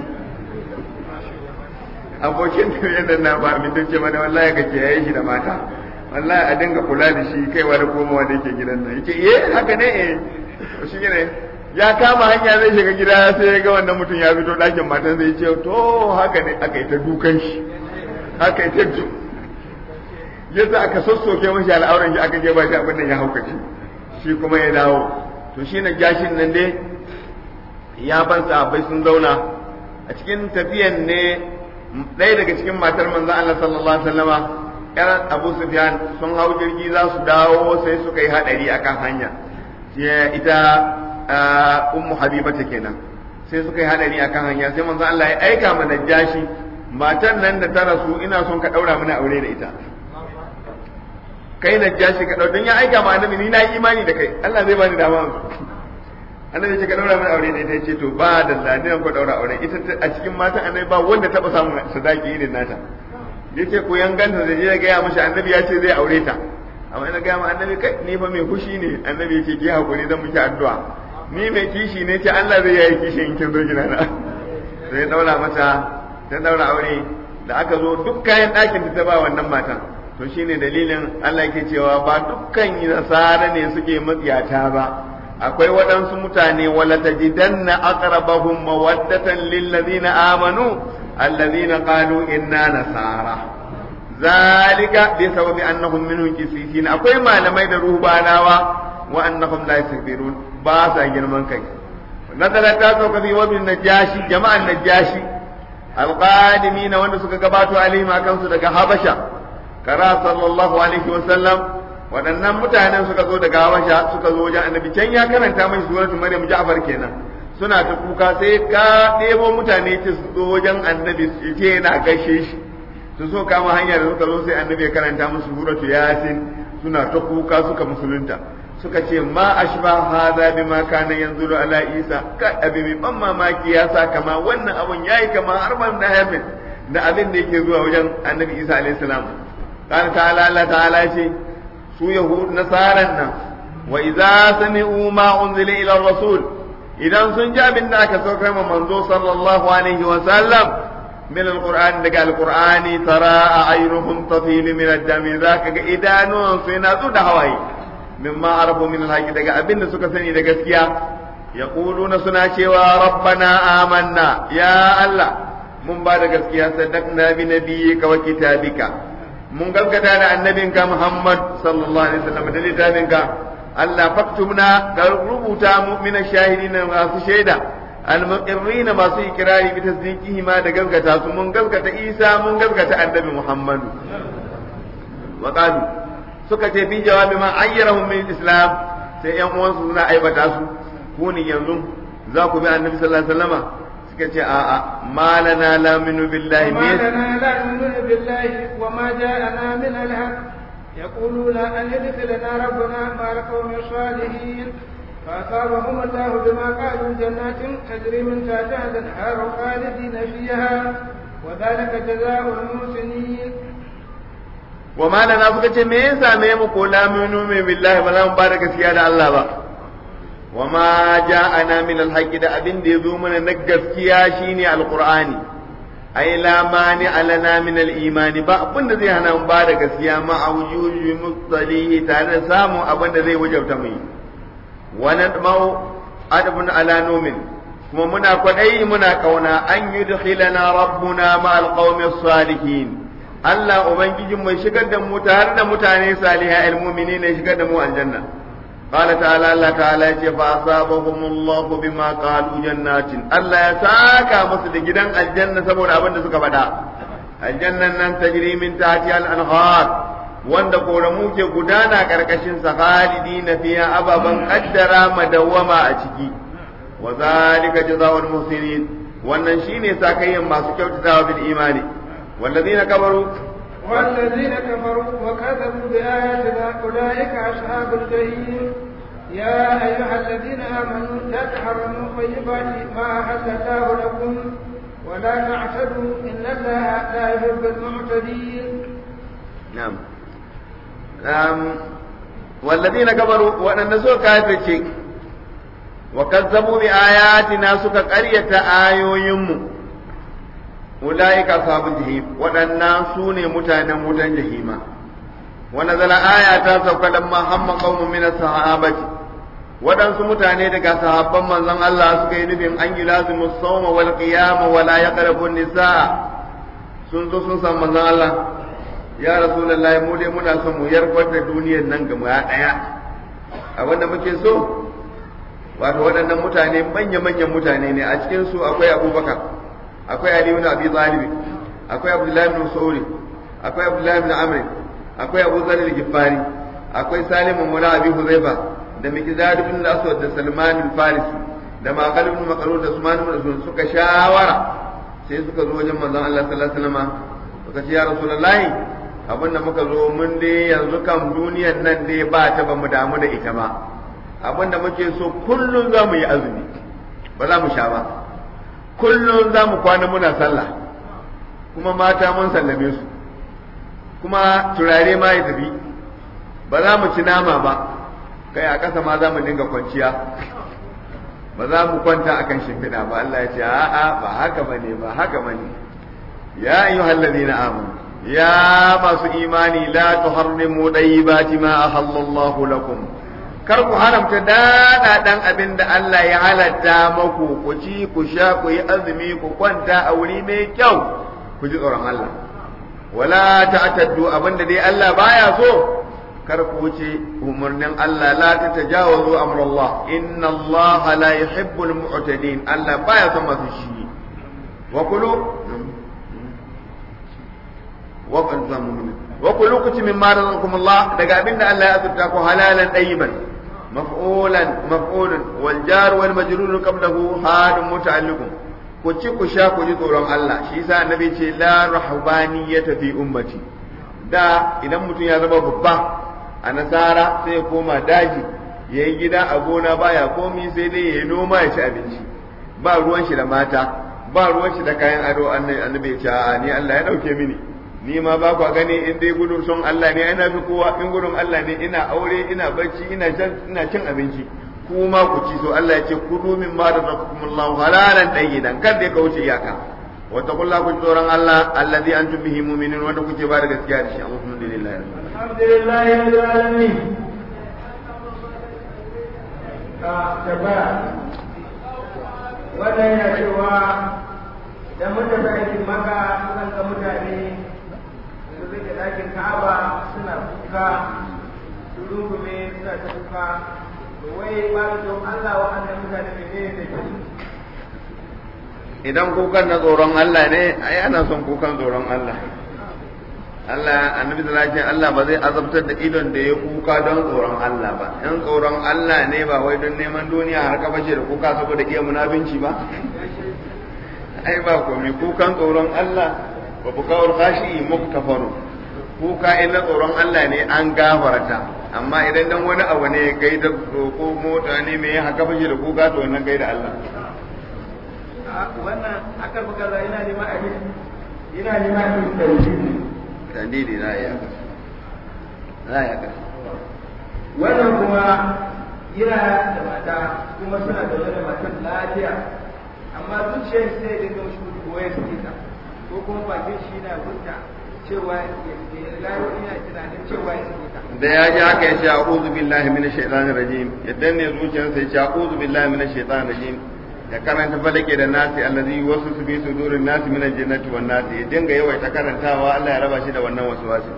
abokin tafiyan nan na ba amintacce bane wallahi kake yayi shi da mata wallahi a dinga kula da shi kaiwa da komawa da yake gidan nan yace eh haka ne eh shi ne ya kama hanya zai shiga gida sai ya ga wannan mutum ya fito ɗakin matan zai ce to haka ne aka yi ta dukan shi aka yi ta ju yadda aka sassoke mashi al'auran shi aka je ba shi abin da ya haukace shi kuma ya dawo to shi na gashin nan dai ya ban sahabbai sun zauna a cikin tafiyan ne ɗaya daga cikin matar manzon Allah sallallahu alaihi wasallama ƴan Abu Sufyan sun hau jirgi za su dawo sai suka yi hadari akan hanya ita ummu habiba ta kenan sai suka yi hadari akan hanya sai manzo Allah ya aika mana jashi matan nan da ta rasu ina son ka daura mana aure da ita kai na jashi ka daura don ya aika ma annabi ni na yi imani da kai Allah zai bani dama annabi ce ka daura mana aure da ita yace to ba da lani ko daura aure ita a cikin matan annabi ba wanda taba samun sadaki irin nata yace ko yan ganta da je ga ya mashi annabi ya ce zai aure ta amma ina ga ma annabi kai ni fa mai fushi ne annabi yace ki hakuri zan miki addu'a ni mai kishi ne ce Allah zai yayi kishi in kin zo gina na sai daura mata ta daura aure da aka zo duk kayan ɗakin ta ba wannan matan to shine dalilin Allah yake cewa ba dukkan nasara ne suke matsiyata ba akwai waɗansu mutane wala tajidanna aqrabahum mawaddatan lil ladina amanu alladhina qalu inna nasara zalika bi sababi annahum minhum qisisin akwai malamai da ruhbanawa wa annahum la yastakbirun ba sa girman kai nazara ta sauka fi wabin najashi jama'an najashi alqadimina wanda suka gabato alaihim akan su daga habasha kara sallallahu alaihi wasallam waɗannan mutanen suka zo daga habasha suka zo wajen annabi can ya karanta mai suratul maryam ja'far kenan suna ta kuka sai ka ɗebo mutane ce su zo wajen annabi ce yana gaishe shi su so kama hanya da suka zo sai annabi ya karanta musu suratul yasin suna ta kuka suka musulunta suka ce ma ashba hadha bima kana yanzuru ala isa ka abi mai ban mamaki ya sa kama wannan abun yayi kama har ban da hamin da abin da yake zuwa wajen annabi isa alayhi salam kana ta'ala Allah ta'ala ce su yahud nasaran nan wa idza sami'u ma unzila ila rasul idan sun ji abin da aka saukar ma manzo sallallahu alaihi wa sallam من القرآن دقى القرآن ترى أعينهم تفيض من الدم ذاك إدانون سيناتو دهواي مما عرفوا من الحق دقى أبن سكا سني دقى سكيا يقولون سنا شوى ربنا آمنا يا الله من بعد سكيا صدقنا بنبيك وكتابك mun gaskata da annabinka Muhammad sallallahu alaihi wasallam da littafinka Allah faktubna ka rubuta mu min shahidin masu shaida المقرين ما سي إقراري بتصديقه ما دقلقة من قلقة إيسى من قلقة النبي محمد وقالوا سكت في جواب ما عيرهم من الإسلام سيئن وانسونا أي بتاسو كوني ينظم ذاكو بأن النبي صلى الله عليه وسلم سكت آآ ما لنا لا من بالله ما لنا لا نؤمن بالله وما جاءنا من الحق يقولون أن يدخلنا ربنا مع القوم الصالحين فأصابهم الله بما قالوا جنات تجري من تحتها الأنهار خالدين فيها وذلك جزاء المحسنين وما لنا suka me ya same mu ko la min billahi ba za mu bada gaskiya da Allah ba wa ma ja'ana min al da abin da yazo mana na gaskiya shine alqur'ani ai la mani alana min al-iman ba abin da zai hana mu bada gaskiya ma awjuji mustalihi tare da samun abin da zai wajabta mu ونطمع أدب على نوم kuma muna kwaɗayi muna ƙauna an yi dukhilana rabbuna ma alqawmi salihin Allah ubangijin mai shigar da mu tare da mutane saliha almu'mini ne shigar da mu aljanna qala ta'ala Allah ta'ala ya ce fa asabahum Allah bima qalu jannatin Allah ya saka musu da gidan aljanna saboda abin da suka faɗa aljannan nan tajri min tahtiha al-anhar wanda koramu ke gudana karkashin sa khalidina fiha ababan qaddara madawama a ciki wa zalika jazaa'ul muhsinin wannan shine sakayyan masu kyautatawa bil imani wallazina kabaru والذين كفروا وكذبوا بآياتنا أولئك أصحاب الجحيم يا أيها الذين آمنوا لا تحرموا طيبات ما أحل الله لكم ولا تعتدوا إن الله لا يحب المعتدين نعم نعم والذين كفروا وأن سوى كافر وكذبوا بآياتنا سوى قرية آيو يمو أولئك أصحاب الجحيم وأن سوني متانا متان جحيما ونزل آيات سوى لما هم قوم من الصحابة waɗansu mutane daga sahabban manzon Allah suka yi nufin an yi lazimu sauma wal qiyama wala yaqrabu nisaa sun zo sun san manzon Allah ya rasulullahi mu dai muna son mu yarbar da duniyar nan ga daya a wanda muke so wato waɗannan mutane manya-manyan mutane ne a cikin su akwai Abubakar akwai Ali ibn Abi Talib akwai Abdullah ibn Mas'ud akwai Abdullah ibn Amr akwai Abu Zar al-Ghifari akwai Salim ibn Abi Huzaifa da Miqdad ibn al-Aswad da Salman al-Farisi da Maqal ibn Maqrud da Usman ibn Affan suka shawara sai suka zo wajen manzon Allah sallallahu alaihi wasallam suka ce ya Rasulullahi abin da muka zo mun dai yanzu kan duniyar nan dai ba ta ba mu damu da ita ba abin da muke so kullum za mu yi azumi ba za mu sha ba kullum za mu kwana muna sallah kuma mata mun sallame su kuma turare ma ya tafi ba za mu ci nama ba kai a ƙasa ma za mu dinga kwanciya ba za mu kwanta akan shimfiɗa ba Allah ya ce a'a ba haka bane ba haka bane ya ayyuhal ladina amanu ya masu imani la tuharrimu dayyibati ma ahallallahu lakum kar ku haramta dada dan abin da Allah ya halatta maku ku ci ku sha ku yi azumi ku kwanta a wuri mai kyau ku ji tsoron Allah wala ta'taddu abinda dai Allah baya so kar ku wuce umarnin Allah la ta tajawazu amrullah inna Allah la yuhibbul mu'tadin Allah baya son masu shi wa kulu wa qadzamu wa kulu kuti mimma razaqakum Allah daga abinda Allah ya azurta ku halalan tayyiban maf'ulan maf'ulun wal jar wal majrur qablahu hadun muta'alliqun ku ci ku sha ku ji tsoron Allah shi yasa annabi ce la rahbaniyata fi ummati da idan mutum ya zama babba a nasara sai ya koma daji ya yi gida a gona baya komi sai dai ya yi noma ya ci abinci ba ruwan shi da mata ba ruwan shi da kayan ado annabi ya ce a ni Allah ya dauke mini ni ma ba kwa gani in dai gudun son Allah ne ina fi kowa in gudun Allah ne ina aure ina barci ina ina cin abinci kuma ku ci so Allah ya ce kudu min ma razaqakumullahu halalan tayyiban kar dai ka wuce iyaka wattaqullaha ku tsoron Allah alladhi antum bihi mu'minun wanda kuke ba da gaskiya da shi alhamdulillah alhamdulillah rabbil alamin ka tabbara wannan ya cewa da mutane aikin maka sukan ga mutane su rike dakin ka'aba suna kuka su rungume suna ta kuka wai ba don Allah wa'annan mutane ne ne da idan kukan na tsoron Allah ne ai ana son kukan tsoron Allah Allah annabi sallallahu alaihi Allah ba zai azabtar da idon da ya kuka don tsoron Allah ba in tsoron Allah ne ba wai don neman duniya har ka bace da kuka saboda iya munafinci ba ai ba komai kukan tsoron Allah wa bukawar khashi muktafaru kuka in na tsoron Allah ne an gafarta amma idan dan wani abu ne kai da ko mota ne me haka bace da kuka to wannan kai da Allah wannan akar bukala ina neman abin ina neman abin tauhidi tandidi za ya za ya wannan kuma yana da mata kuma suna da wani matan lafiya amma zuciyar sai da ga shi ko ya sake ta ko kuma bakin shi na gudda cewa ya layo ina tunanin cewa ya sake ta da ya ji haka ya ce a'udhu billahi minash shaitanir rajim ya danne zuciyarsa ya ce a'udhu billahi minash shaitanir rajim ya karanta falake da nasi allazi wasu su bi sudurin nasi min aljannati wan nasi ya dinga yawaita karantawa Allah ya raba shi da wannan waswasi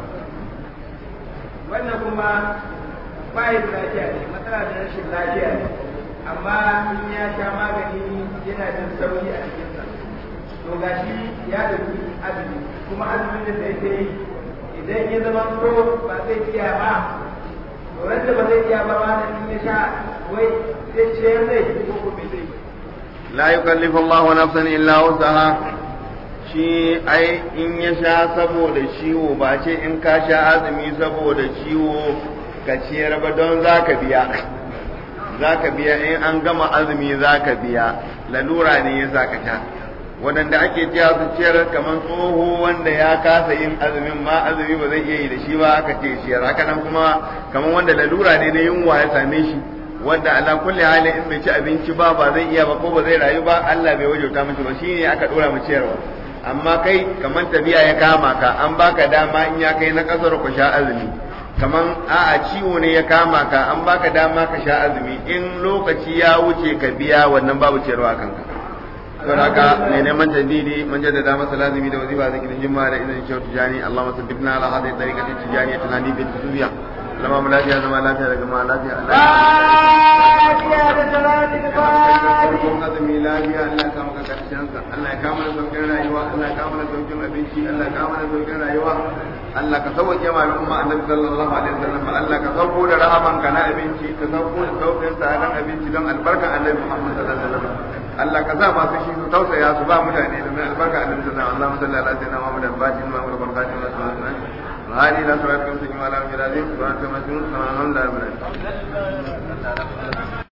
wannan kuma bai da lafiya ne matsala da rashin lafiya ne amma in ya sha magani yana jin sauki a cikinsa to gashi ya dauki azumi kuma azumin da yake yi idan ya zama to ba zai iya ba wanda ba zai iya ba ma in ya sha wai zai ciyar zai ko ko bai zai la yukallifu Allahu nafsan illa wusaha shi ai in ya sha saboda ciwo ba ce in ka sha azumi saboda ciwo ka ciyar ba don zaka biya zaka biya in an gama azumi zaka biya lalura ne ya ka sha waɗanda ake cewa su ciyar kamar tsoho wanda ya kasa yin azumin ma azumi ba zai iya yi da shi ba aka ce ciyar haka nan kuma kamar wanda lalura ne na yunwa ya same shi wanda ala kulli hali in bai ci abinci ba ba zai iya ba ko ba zai rayu ba Allah bai wajauta mishi ba shine aka dora mu ciyarwa amma kai kamar tafiya ya kama ka an baka dama in ya kai na kasar ku sha azumi kaman a'a ciwo ne ya kama ka an baka dama ka sha azumi in lokaci ya wuce ka biya wannan babu ciyarwa kanka don haka mai neman tadidi mun jaddada masa lazimi da wazifa zikirin jimma da idan shehu tijani Allahumma sabbitna ala hadhihi tariqati tijani tunani bi tusubiya lama mu lafiya zama lafiya daga ma lafiya lafiya da salati da fadi Allah azumi lafiya Allah ka maka karshen sa Allah ya kama da saukin rayuwa Allah ya kama da saukin abinci Allah ya kama da saukin rayuwa Allah ka sauke ma al'umma annabi sallallahu alaihi wasallam Allah ka sauko da rahaman ka na abinci ka sauko da saukin tsadan abinci don albarkan annabi Muhammad sallallahu alaihi wasallam Allah ka sa masu shi su tausaya su ba mutane da mai albarka annabi sallallahu alaihi wasallam Allahumma salli ala sayyidina Muhammad al-Fatih wa ala barakatuhu wa sallallahu هذه لا صلاة كم سجم على من العظيم سبحانك مسجون سبحان الله